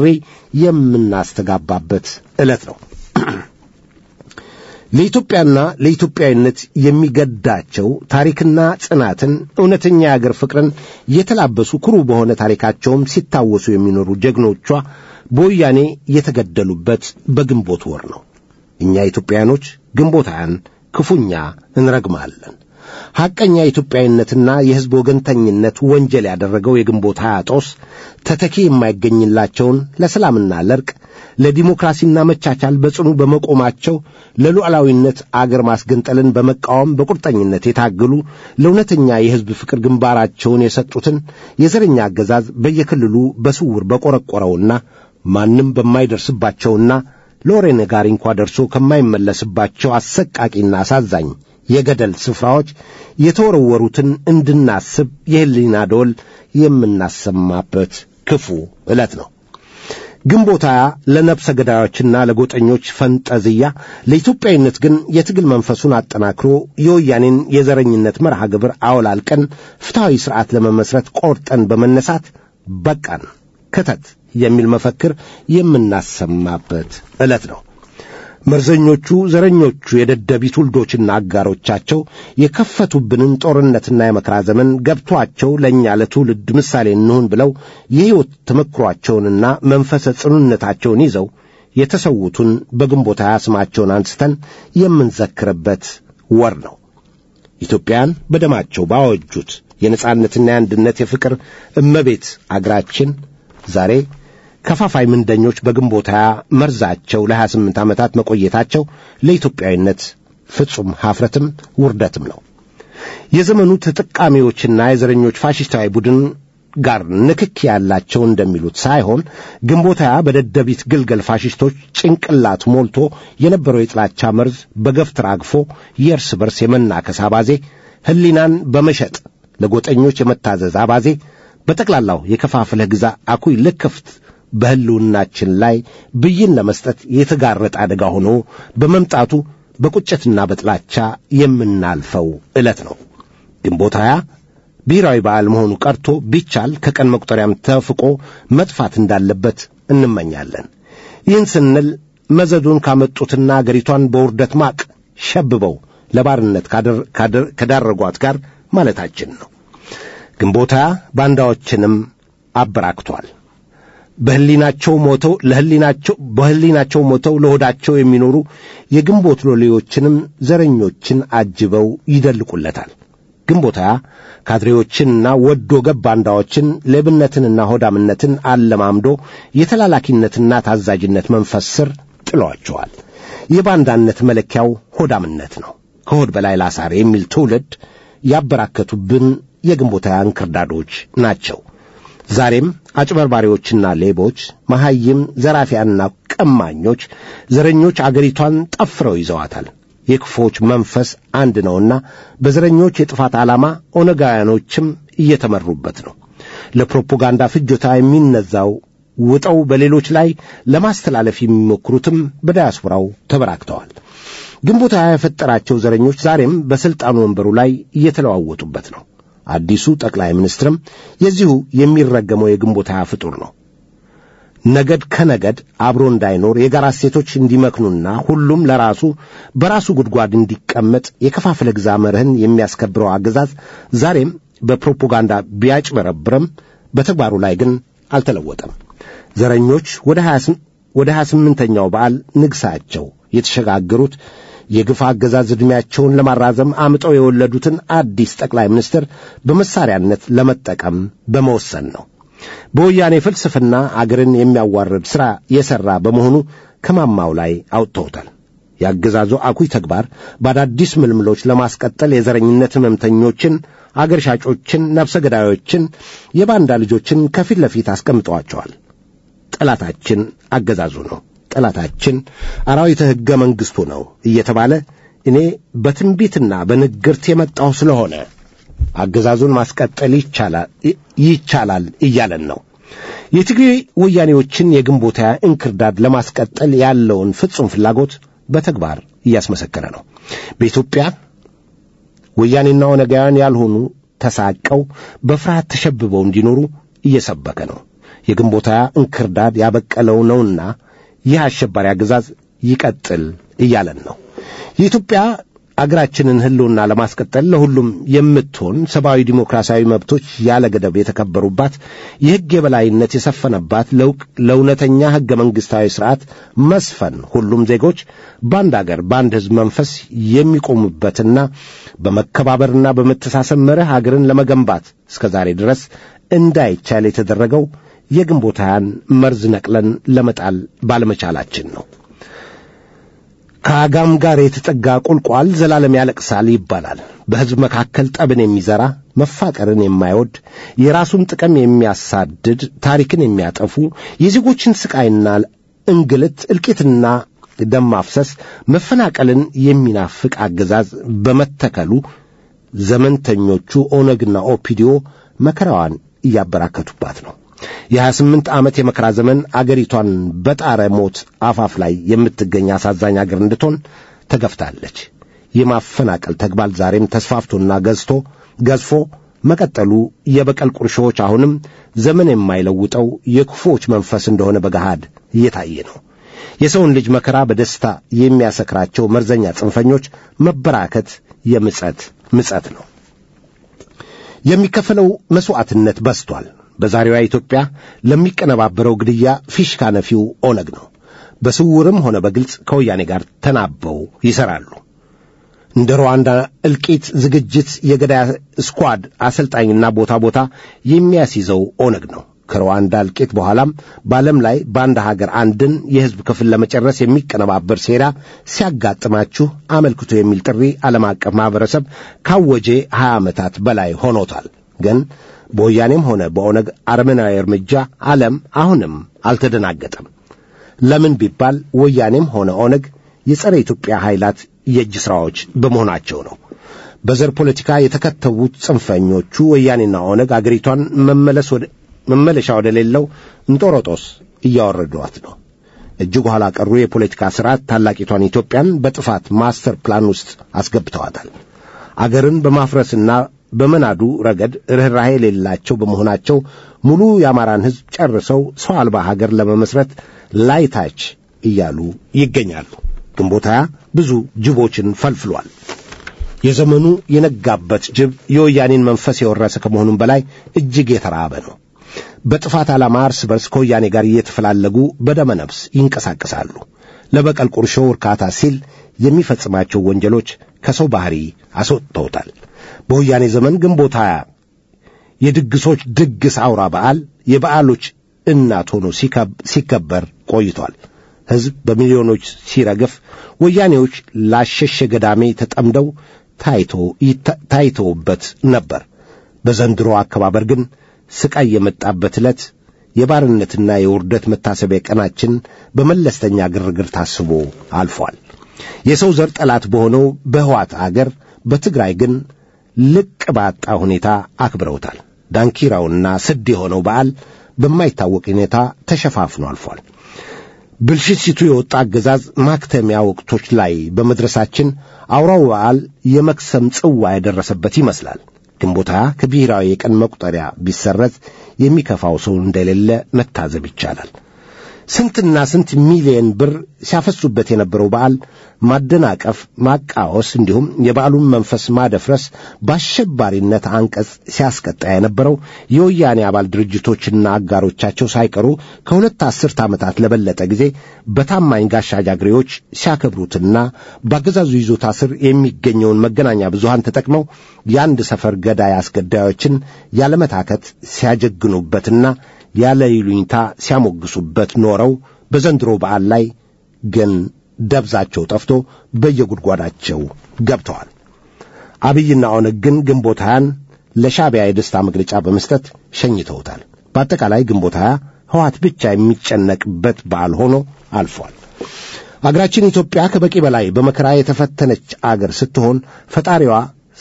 የምናስተጋባበት ዕለት ነው። ለኢትዮጵያና ለኢትዮጵያዊነት የሚገዳቸው ታሪክና ጽናትን እውነተኛ የአገር ፍቅርን የተላበሱ ኩሩ በሆነ ታሪካቸውም ሲታወሱ የሚኖሩ ጀግኖቿ በወያኔ የተገደሉበት በግንቦት ወር ነው። እኛ ኢትዮጵያውያኖች ግንቦት ሃያን ክፉኛ እንረግማለን። ሐቀኛ ኢትዮጵያዊነትና የሕዝብ ወገንተኝነት ወንጀል ያደረገው የግንቦት ሀያ ጦስ ተተኪ የማይገኝላቸውን ለሰላምና ለርቅ ለዲሞክራሲና መቻቻል በጽኑ በመቆማቸው ለሉዓላዊነት አገር ማስገንጠልን በመቃወም በቁርጠኝነት የታገሉ ለእውነተኛ የሕዝብ ፍቅር ግንባራቸውን የሰጡትን የዘረኛ አገዛዝ በየክልሉ በስውር በቆረቆረውና ማንም በማይደርስባቸውና ለወሬ ነጋሪ እንኳ ደርሶ ከማይመለስባቸው አሰቃቂና አሳዛኝ የገደል ስፍራዎች የተወረወሩትን እንድናስብ የሕሊና ደወል የምናሰማበት ክፉ ዕለት ነው። ግንቦት ሃያ ለነፍሰ ገዳዮችና ለጎጠኞች ፈንጠዝያ፣ ለኢትዮጵያዊነት ግን የትግል መንፈሱን አጠናክሮ የወያኔን የዘረኝነት መርሃ ግብር አወላልቀን ፍትሐዊ ሥርዓት ለመመስረት ቆርጠን በመነሳት በቃን ክተት የሚል መፈክር የምናሰማበት ዕለት ነው። መርዘኞቹ ዘረኞቹ የደደቢት ውልዶችና አጋሮቻቸው የከፈቱብንን ጦርነትና የመከራ ዘመን ገብቷቸው ለእኛ ለትውልድ ምሳሌ እንሁን ብለው የሕይወት ተመክሯቸውንና መንፈሰ ጽኑነታቸውን ይዘው የተሰዉትን በግንቦት ሃያ ስማቸውን አንስተን የምንዘክርበት ወር ነው። ኢትዮጵያን በደማቸው ባወጁት የነጻነትና የአንድነት የፍቅር እመቤት አገራችን ዛሬ ከፋፋይ ምንደኞች በግንቦት ሃያ መርዛቸው ለሀያ ስምንት ዓመታት መቆየታቸው ለኢትዮጵያዊነት ፍጹም ሐፍረትም ውርደትም ነው። የዘመኑ ተጠቃሚዎችና የዘረኞች ፋሽስታዊ ቡድን ጋር ንክኪ ያላቸው እንደሚሉት ሳይሆን ግንቦት ሃያ በደደቢት ግልገል ፋሽስቶች ጭንቅላት ሞልቶ የነበረው የጥላቻ መርዝ በገፍ ተራግፎ የእርስ በርስ የመናከስ አባዜ፣ ሕሊናን በመሸጥ ለጎጠኞች የመታዘዝ አባዜ፣ በጠቅላላው የከፋፍለህ ግዛ አኩይ ልክፍት በሕልውናችን ላይ ብይን ለመስጠት የተጋረጠ አደጋ ሆኖ በመምጣቱ በቁጭትና በጥላቻ የምናልፈው ዕለት ነው። ግንቦት ሃያ ብሔራዊ በዓል መሆኑ ቀርቶ ቢቻል ከቀን መቁጠሪያም ተፍቆ መጥፋት እንዳለበት እንመኛለን። ይህን ስንል መዘዱን ካመጡትና አገሪቷን በውርደት ማቅ ሸብበው ለባርነት ከዳረጓት ጋር ማለታችን ነው። ግንቦት ሃያ ባንዳዎችንም አበራክቷል። በህሊናቸው ሞተው ለህሊናቸው በህሊናቸው ሞተው ለሆዳቸው የሚኖሩ የግንቦት ሎሌዎችንም ዘረኞችን አጅበው ይደልቁለታል። ግንቦት ሃያ ካድሬዎችንና ወዶ ገብ ባንዳዎችን ሌብነትንና ሆዳምነትን አለማምዶ የተላላኪነትና ታዛዥነት መንፈስ ስር ጥሏቸዋል። የባንዳነት መለኪያው ሆዳምነት ነው። ከሆድ በላይ ላሳር የሚል ትውልድ ያበራከቱብን የግንቦት ሃያ እንክርዳዶች ናቸው። ዛሬም አጭበርባሪዎችና ሌቦች፣ መሐይም ዘራፊያንና ቀማኞች፣ ዘረኞች አገሪቷን ጠፍረው ይዘዋታል። የክፎች መንፈስ አንድ ነውና በዘረኞች የጥፋት ዓላማ ኦነጋውያኖችም እየተመሩበት ነው። ለፕሮፓጋንዳ ፍጆታ የሚነዛው ውጠው በሌሎች ላይ ለማስተላለፍ የሚሞክሩትም በዳያስፖራው ተበራክተዋል። ግንቦት ሃያ የፈጠራቸው ዘረኞች ዛሬም በሥልጣኑ ወንበሩ ላይ እየተለዋወጡበት ነው። አዲሱ ጠቅላይ ሚኒስትርም የዚሁ የሚረገመው የግንቦት ሃያ ፍጡር ነው። ነገድ ከነገድ አብሮ እንዳይኖር የጋራ እሴቶች እንዲመክኑና ሁሉም ለራሱ በራሱ ጉድጓድ እንዲቀመጥ የከፋፍለ ግዛ መርህን የሚያስከብረው አገዛዝ ዛሬም በፕሮፓጋንዳ ቢያጭበረብርም በተግባሩ ላይ ግን አልተለወጠም። ዘረኞች ወደ ሀያ ስምንተኛው በዓል ንግሣቸው የተሸጋገሩት የግፍ አገዛዝ ዕድሜያቸውን ለማራዘም አምጠው የወለዱትን አዲስ ጠቅላይ ሚኒስትር በመሳሪያነት ለመጠቀም በመወሰን ነው። በወያኔ ፍልስፍና አገርን የሚያዋርድ ሥራ የሠራ በመሆኑ ከማማው ላይ አውጥተውታል። የአገዛዙ አኩይ ተግባር በአዳዲስ ምልምሎች ለማስቀጠል የዘረኝነት ሕመምተኞችን፣ አገር ሻጮችን፣ ነፍሰ ገዳዮችን፣ የባንዳ ልጆችን ከፊት ለፊት አስቀምጠዋቸዋል። ጠላታችን አገዛዙ ነው፣ ጠላታችን አራዊተ ሕገ መንግሥቱ ነው እየተባለ እኔ በትንቢትና በንግርት የመጣሁ ስለሆነ አገዛዙን ማስቀጠል ይቻላል እያለን ነው። የትግሬ ወያኔዎችን የግንቦት ሃያ እንክርዳድ ለማስቀጠል ያለውን ፍጹም ፍላጎት በተግባር እያስመሰከረ ነው። በኢትዮጵያ ወያኔና ኦነጋውያን ያልሆኑ ተሳቀው በፍርሃት ተሸብበው እንዲኖሩ እየሰበከ ነው። የግንቦት ሃያ እንክርዳድ ያበቀለው ነውና ይህ አሸባሪ አገዛዝ ይቀጥል እያለን ነው። የኢትዮጵያ አገራችንን ሕልውና ለማስቀጠል ለሁሉም የምትሆን ሰብአዊ ዲሞክራሲያዊ መብቶች ያለ ገደብ የተከበሩባት የሕግ የበላይነት የሰፈነባት ለውቅ ለእውነተኛ ሕገ መንግሥታዊ ሥርዓት መስፈን ሁሉም ዜጎች በአንድ አገር በአንድ ሕዝብ መንፈስ የሚቆሙበትና በመከባበርና በመተሳሰብ መርህ አገርን ለመገንባት እስከ ዛሬ ድረስ እንዳይቻል የተደረገው የግንቦት ሃያን መርዝ ነቅለን ለመጣል ባለመቻላችን ነው። ከአጋም ጋር የተጠጋ ቁልቋል ዘላለም ያለቅሳል ይባላል። በሕዝብ መካከል ጠብን የሚዘራ መፋቀርን የማይወድ የራሱን ጥቅም የሚያሳድድ ታሪክን የሚያጠፉ የዜጎችን ስቃይና እንግልት እልቂትና ደም ማፍሰስ መፈናቀልን የሚናፍቅ አገዛዝ በመተከሉ ዘመንተኞቹ ኦነግና ኦፒዲዮ መከራዋን እያበራከቱባት ነው። የሀያ ስምንት ዓመት የመከራ ዘመን አገሪቷን በጣረ ሞት አፋፍ ላይ የምትገኝ አሳዛኝ አገር እንድትሆን ተገፍታለች። የማፈናቀል ተግባር ዛሬም ተስፋፍቶና ገዝቶ ገዝፎ መቀጠሉ የበቀል ቁርሾዎች አሁንም ዘመን የማይለውጠው የክፉዎች መንፈስ እንደሆነ በገሃድ እየታየ ነው። የሰውን ልጅ መከራ በደስታ የሚያሰክራቸው መርዘኛ ጽንፈኞች መበራከት የምጸት ምጸት ነው። የሚከፈለው መሥዋዕትነት በዝቷል። በዛሬዋ ኢትዮጵያ ለሚቀነባበረው ግድያ ፊሽካ ነፊው ኦነግ ነው። በስውርም ሆነ በግልጽ ከወያኔ ጋር ተናበው ይሠራሉ። እንደ ሩዋንዳ እልቂት ዝግጅት የገዳይ ስኳድ አሰልጣኝና ቦታ ቦታ የሚያስይዘው ኦነግ ነው። ከሩዋንዳ እልቂት በኋላም በዓለም ላይ በአንድ ሀገር አንድን የሕዝብ ክፍል ለመጨረስ የሚቀነባበር ሴራ ሲያጋጥማችሁ አመልክቶ የሚል ጥሪ ዓለም አቀፍ ማኅበረሰብ ካወጀ ሀያ ዓመታት በላይ ሆኖታል። ግን በወያኔም ሆነ በኦነግ አረመናዊ እርምጃ ዓለም አሁንም አልተደናገጠም። ለምን ቢባል ወያኔም ሆነ ኦነግ የጸረ ኢትዮጵያ ኃይላት የእጅ ሥራዎች በመሆናቸው ነው። በዘር ፖለቲካ የተከተቡት ጽንፈኞቹ ወያኔና ኦነግ አገሪቷን መመለስ ወደ መመለሻ ወደ ሌለው እንጦሮጦስ እያወረዷት ነው። እጅግ ኋላ ቀሩ የፖለቲካ ሥርዓት ታላቂቷን ኢትዮጵያን በጥፋት ማስተር ፕላን ውስጥ አስገብተዋታል። አገርን በማፍረስና በመናዱ ረገድ ርኅራኄ የሌላቸው በመሆናቸው ሙሉ የአማራን ሕዝብ ጨርሰው ሰው አልባ ሀገር ለመመስረት ላይታች እያሉ ይገኛሉ። ግንቦት ሃያ ብዙ ጅቦችን ፈልፍሏል። የዘመኑ የነጋበት ጅብ የወያኔን መንፈስ የወረሰ ከመሆኑም በላይ እጅግ የተራበ ነው። በጥፋት ዓላማ እርስ በርስ ከወያኔ ጋር እየተፈላለጉ በደመ ነፍስ ይንቀሳቀሳሉ። ለበቀል ቁርሾ እርካታ ሲል የሚፈጽማቸው ወንጀሎች ከሰው ባህሪ አስወጥተውታል። በወያኔ ዘመን ግንቦት ሃያ የድግሶች ድግስ አውራ በዓል የበዓሎች እናት ሆኖ ሲከበር ቆይቷል። ሕዝብ በሚሊዮኖች ሲረግፍ፣ ወያኔዎች ላሸሸ ገዳሜ ተጠምደው ታይተውበት ነበር። በዘንድሮ አከባበር ግን ስቃይ የመጣበት ዕለት የባርነትና የውርደት መታሰቢያ ቀናችን በመለስተኛ ግርግር ታስቦ አልፏል። የሰው ዘር ጠላት በሆነው በሕዋት አገር በትግራይ ግን ልቅ ባጣ ሁኔታ አክብረውታል። ዳንኪራውና ስድ የሆነው በዓል በማይታወቅ ሁኔታ ተሸፋፍኖ አልፏል። ብልሽት የወጣ አገዛዝ ማክተሚያ ወቅቶች ላይ በመድረሳችን አውራው በዓል የመክሰም ጽዋ የደረሰበት ይመስላል። ግንቦት ሃያ ከብሔራዊ የቀን መቁጠሪያ ቢሰረዝ የሚከፋው ሰው እንደሌለ መታዘብ ይቻላል። ስንትና ስንት ሚሊየን ብር ሲያፈሱበት የነበረው በዓል ማደናቀፍ፣ ማቃወስ እንዲሁም የበዓሉን መንፈስ ማደፍረስ በአሸባሪነት አንቀጽ ሲያስቀጣ የነበረው የወያኔ አባል ድርጅቶችና አጋሮቻቸው ሳይቀሩ ከሁለት አስርት ዓመታት ለበለጠ ጊዜ በታማኝ ጋሻ ጃግሬዎች ሲያከብሩትና በአገዛዙ ይዞታ ስር የሚገኘውን መገናኛ ብዙሃን ተጠቅመው የአንድ ሰፈር ገዳይ አስገዳዮችን ያለመታከት ሲያጀግኑበትና ያለ ይሉኝታ ሲያሞግሱበት ኖረው በዘንድሮ በዓል ላይ ግን ደብዛቸው ጠፍቶ በየጉድጓዳቸው ገብተዋል። አብይና ኦነግ ግን ግንቦት ሃያን ለሻዕቢያ የደስታ መግለጫ በመስጠት ሸኝተውታል። በአጠቃላይ ግንቦት ሃያ ሕወሓት ብቻ የሚጨነቅበት በዓል ሆኖ አልፏል። አገራችን ኢትዮጵያ ከበቂ በላይ በመከራ የተፈተነች አገር ስትሆን ፈጣሪዋ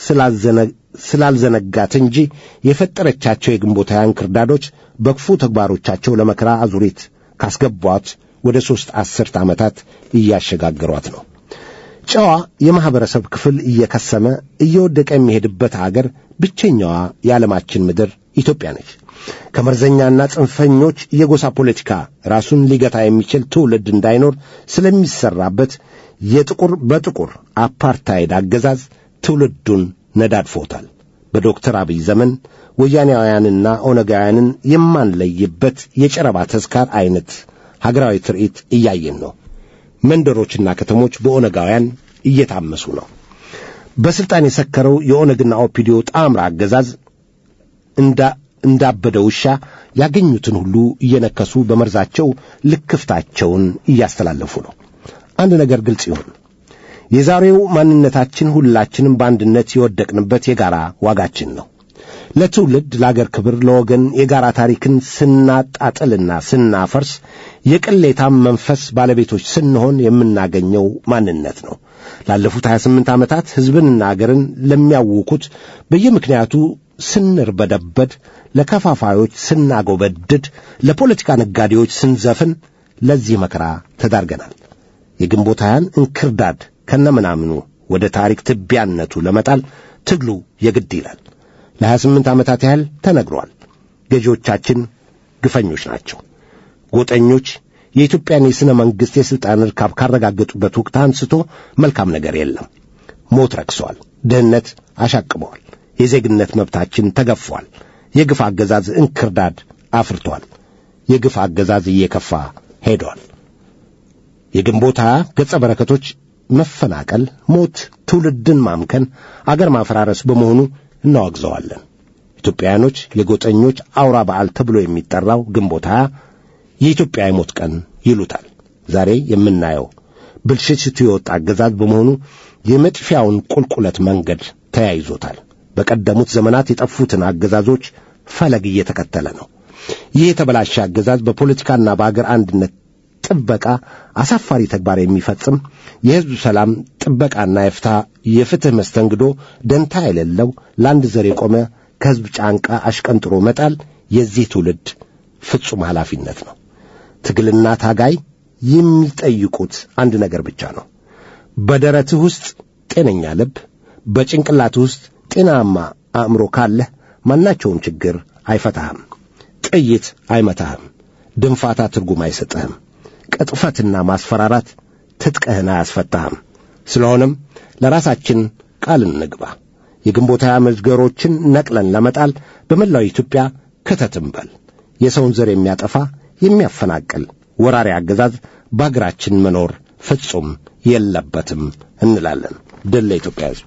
ስላልዘነጋት እንጂ የፈጠረቻቸው የግንቦት ሃያን ክርዳዶች በክፉ ተግባሮቻቸው ለመከራ አዙሪት ካስገቧት ወደ ሦስት አስርት ዓመታት እያሸጋገሯት ነው። ጨዋ የማኅበረሰብ ክፍል እየከሰመ እየወደቀ የሚሄድበት አገር ብቸኛዋ የዓለማችን ምድር ኢትዮጵያ ነች። ከመርዘኛና ጽንፈኞች የጎሳ ፖለቲካ ራሱን ሊገታ የሚችል ትውልድ እንዳይኖር ስለሚሰራበት የጥቁር በጥቁር አፓርታይድ አገዛዝ ትውልዱን ነዳድፎታል። በዶክተር አብይ ዘመን ወያኔያውያንና ኦነጋውያንን የማንለይበት የጨረባ ተዝካር አይነት ሀገራዊ ትርኢት እያየን ነው። መንደሮችና ከተሞች በኦነጋውያን እየታመሱ ነው። በስልጣን የሰከረው የኦነግና ኦፒዲዮ ጣምራ አገዛዝ እንዳ እንዳበደ ውሻ ያገኙትን ሁሉ እየነከሱ በመርዛቸው ልክፍታቸውን እያስተላለፉ ነው። አንድ ነገር ግልጽ ይሁን። የዛሬው ማንነታችን ሁላችንም በአንድነት የወደቅንበት የጋራ ዋጋችን ነው። ለትውልድ፣ ለአገር ክብር፣ ለወገን የጋራ ታሪክን ስናጣጥልና ስናፈርስ የቅሌታም መንፈስ ባለቤቶች ስንሆን የምናገኘው ማንነት ነው። ላለፉት 28 ዓመታት ሕዝብንና አገርን ለሚያውኩት በየምክንያቱ ስንርበደበድ፣ ለከፋፋዮች ስናጎበድድ፣ ለፖለቲካ ነጋዴዎች ስንዘፍን ለዚህ መከራ ተዳርገናል። የግንቦት ሃያን እንክርዳድ ከነምናምኑ ወደ ታሪክ ትቢያነቱ ለመጣል ትግሉ የግድ ይላል። ለሀያ ስምንት ዓመታት ያህል ተነግሯል። ገዢዎቻችን ግፈኞች ናቸው። ጎጠኞች የኢትዮጵያን የሥነ መንግሥት የሥልጣን ርካብ ካረጋገጡበት ወቅት አንስቶ መልካም ነገር የለም። ሞት ረክሰዋል። ድህነት አሻቅበዋል። የዜግነት መብታችን ተገፏል። የግፍ አገዛዝ እንክርዳድ አፍርቷል። የግፍ አገዛዝ እየከፋ ሄዷል። የግንቦት ሃያ ገጸ በረከቶች መፈናቀል፣ ሞት፣ ትውልድን ማምከን፣ አገር ማፈራረስ በመሆኑ እናወግዘዋለን። ኢትዮጵያውያኖች የጎጠኞች አውራ በዓል ተብሎ የሚጠራው ግንቦት ሃያ የኢትዮጵያ የሞት ቀን ይሉታል። ዛሬ የምናየው ብልሽሽቱ የወጣ አገዛዝ በመሆኑ የመጥፊያውን ቁልቁለት መንገድ ተያይዞታል። በቀደሙት ዘመናት የጠፉትን አገዛዞች ፈለግ እየተከተለ ነው። ይህ የተበላሸ አገዛዝ በፖለቲካና በአገር አንድነት ጥበቃ አሳፋሪ ተግባር የሚፈጽም የሕዝብ ሰላም ጥበቃና የፍታ የፍትሕ መስተንግዶ ደንታ የሌለው ለአንድ ዘር የቆመ ከሕዝብ ጫንቃ አሽቀንጥሮ መጣል የዚህ ትውልድ ፍጹም ኃላፊነት ነው። ትግልና ታጋይ የሚጠይቁት አንድ ነገር ብቻ ነው። በደረትህ ውስጥ ጤነኛ ልብ፣ በጭንቅላትህ ውስጥ ጤናማ አእምሮ ካለህ ማናቸውም ችግር አይፈታህም። ጥይት አይመታህም። ድንፋታ ትርጉም አይሰጥህም። ቅጥፈትና ማስፈራራት ትጥቅህን አያስፈታህም። ስለሆነም ለራሳችን ቃል እንግባ። የግንቦት ሃያ መዝገሮችን ነቅለን ለመጣል በመላው ኢትዮጵያ ክተት እንበል። የሰውን ዘር የሚያጠፋ የሚያፈናቅል ወራሪ አገዛዝ በአገራችን መኖር ፍጹም የለበትም እንላለን። ድል ለኢትዮጵያ ሕዝብ።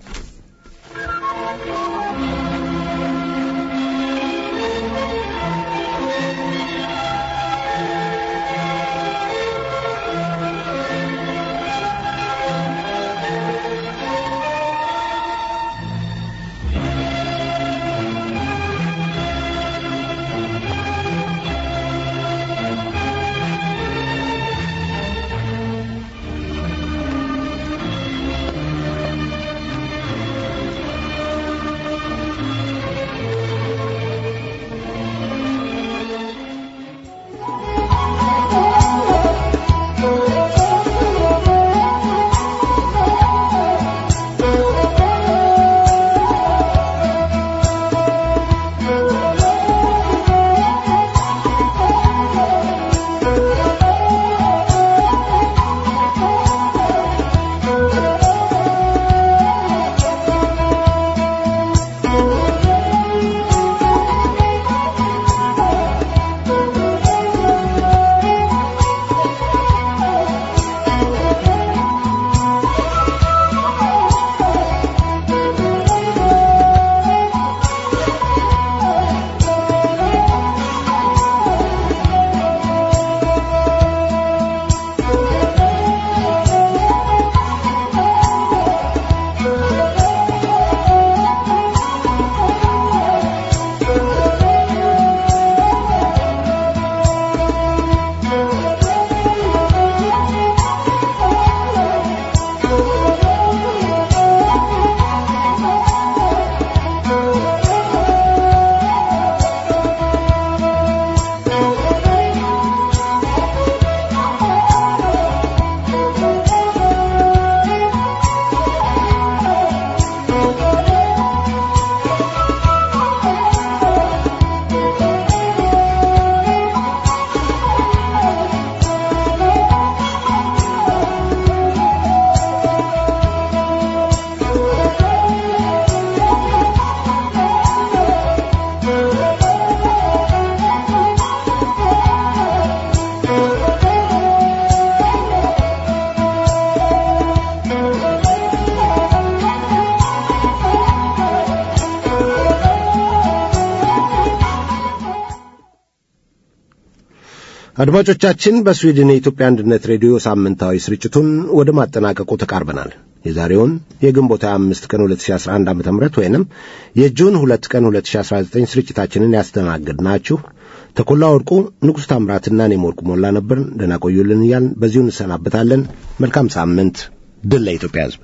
አድማጮቻችን በስዊድን የኢትዮጵያ አንድነት ሬዲዮ ሳምንታዊ ስርጭቱን ወደ ማጠናቀቁ ተቃርበናል። የዛሬውን የግንቦት 25 ቀን 2011 ዓ ም ወይንም የጁን 2 ቀን 2019 ስርጭታችንን ያስተናግድናችሁ ተኮላ ወርቁ፣ ንጉሥ ታምራትና እኔም ወርቁ ሞላ ነበር። ደህና ቆዩልን እያልን በዚሁ እንሰናበታለን። መልካም ሳምንት። ድል ለኢትዮጵያ ሕዝብ።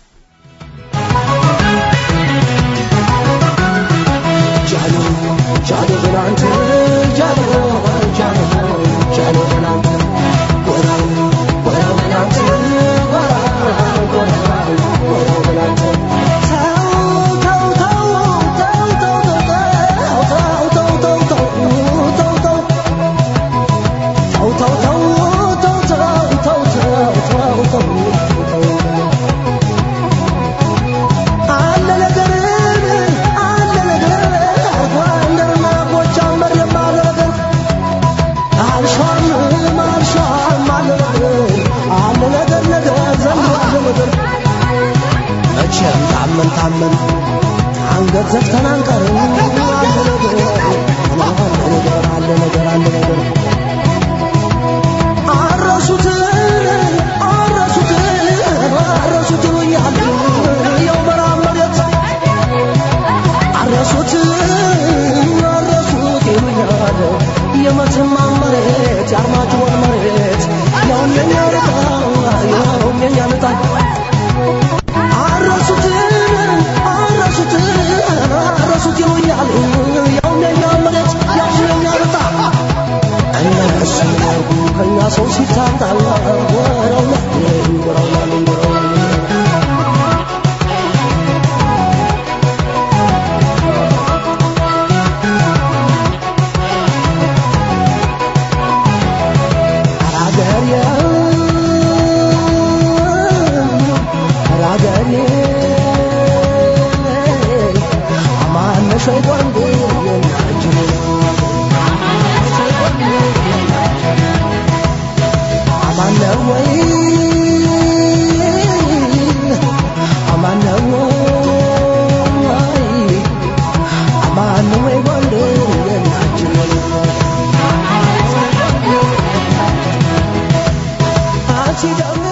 ታመን ታመን አንገት ዘግተን አንቀርም። አለ ነገር አለ ነገር አለ ነገር አለ ነገር አረሱት አረሱት አረሱት ይሉኛል የው በራ መሬት አረሱት አረሱት ይሉኛል የመተማ መሬት የአርማጭሆን መሬት ያውም የኛ ልጣ ያውም የኛ ልጣ አረሱት አረሱት አረሱት ይሉኛል ያው የኛ መሬት ያው የኛ ልጣ እነሱ ያርጉ ከኛ ሰው ሲታጣ ወረውና ወረውና ወረውና She don't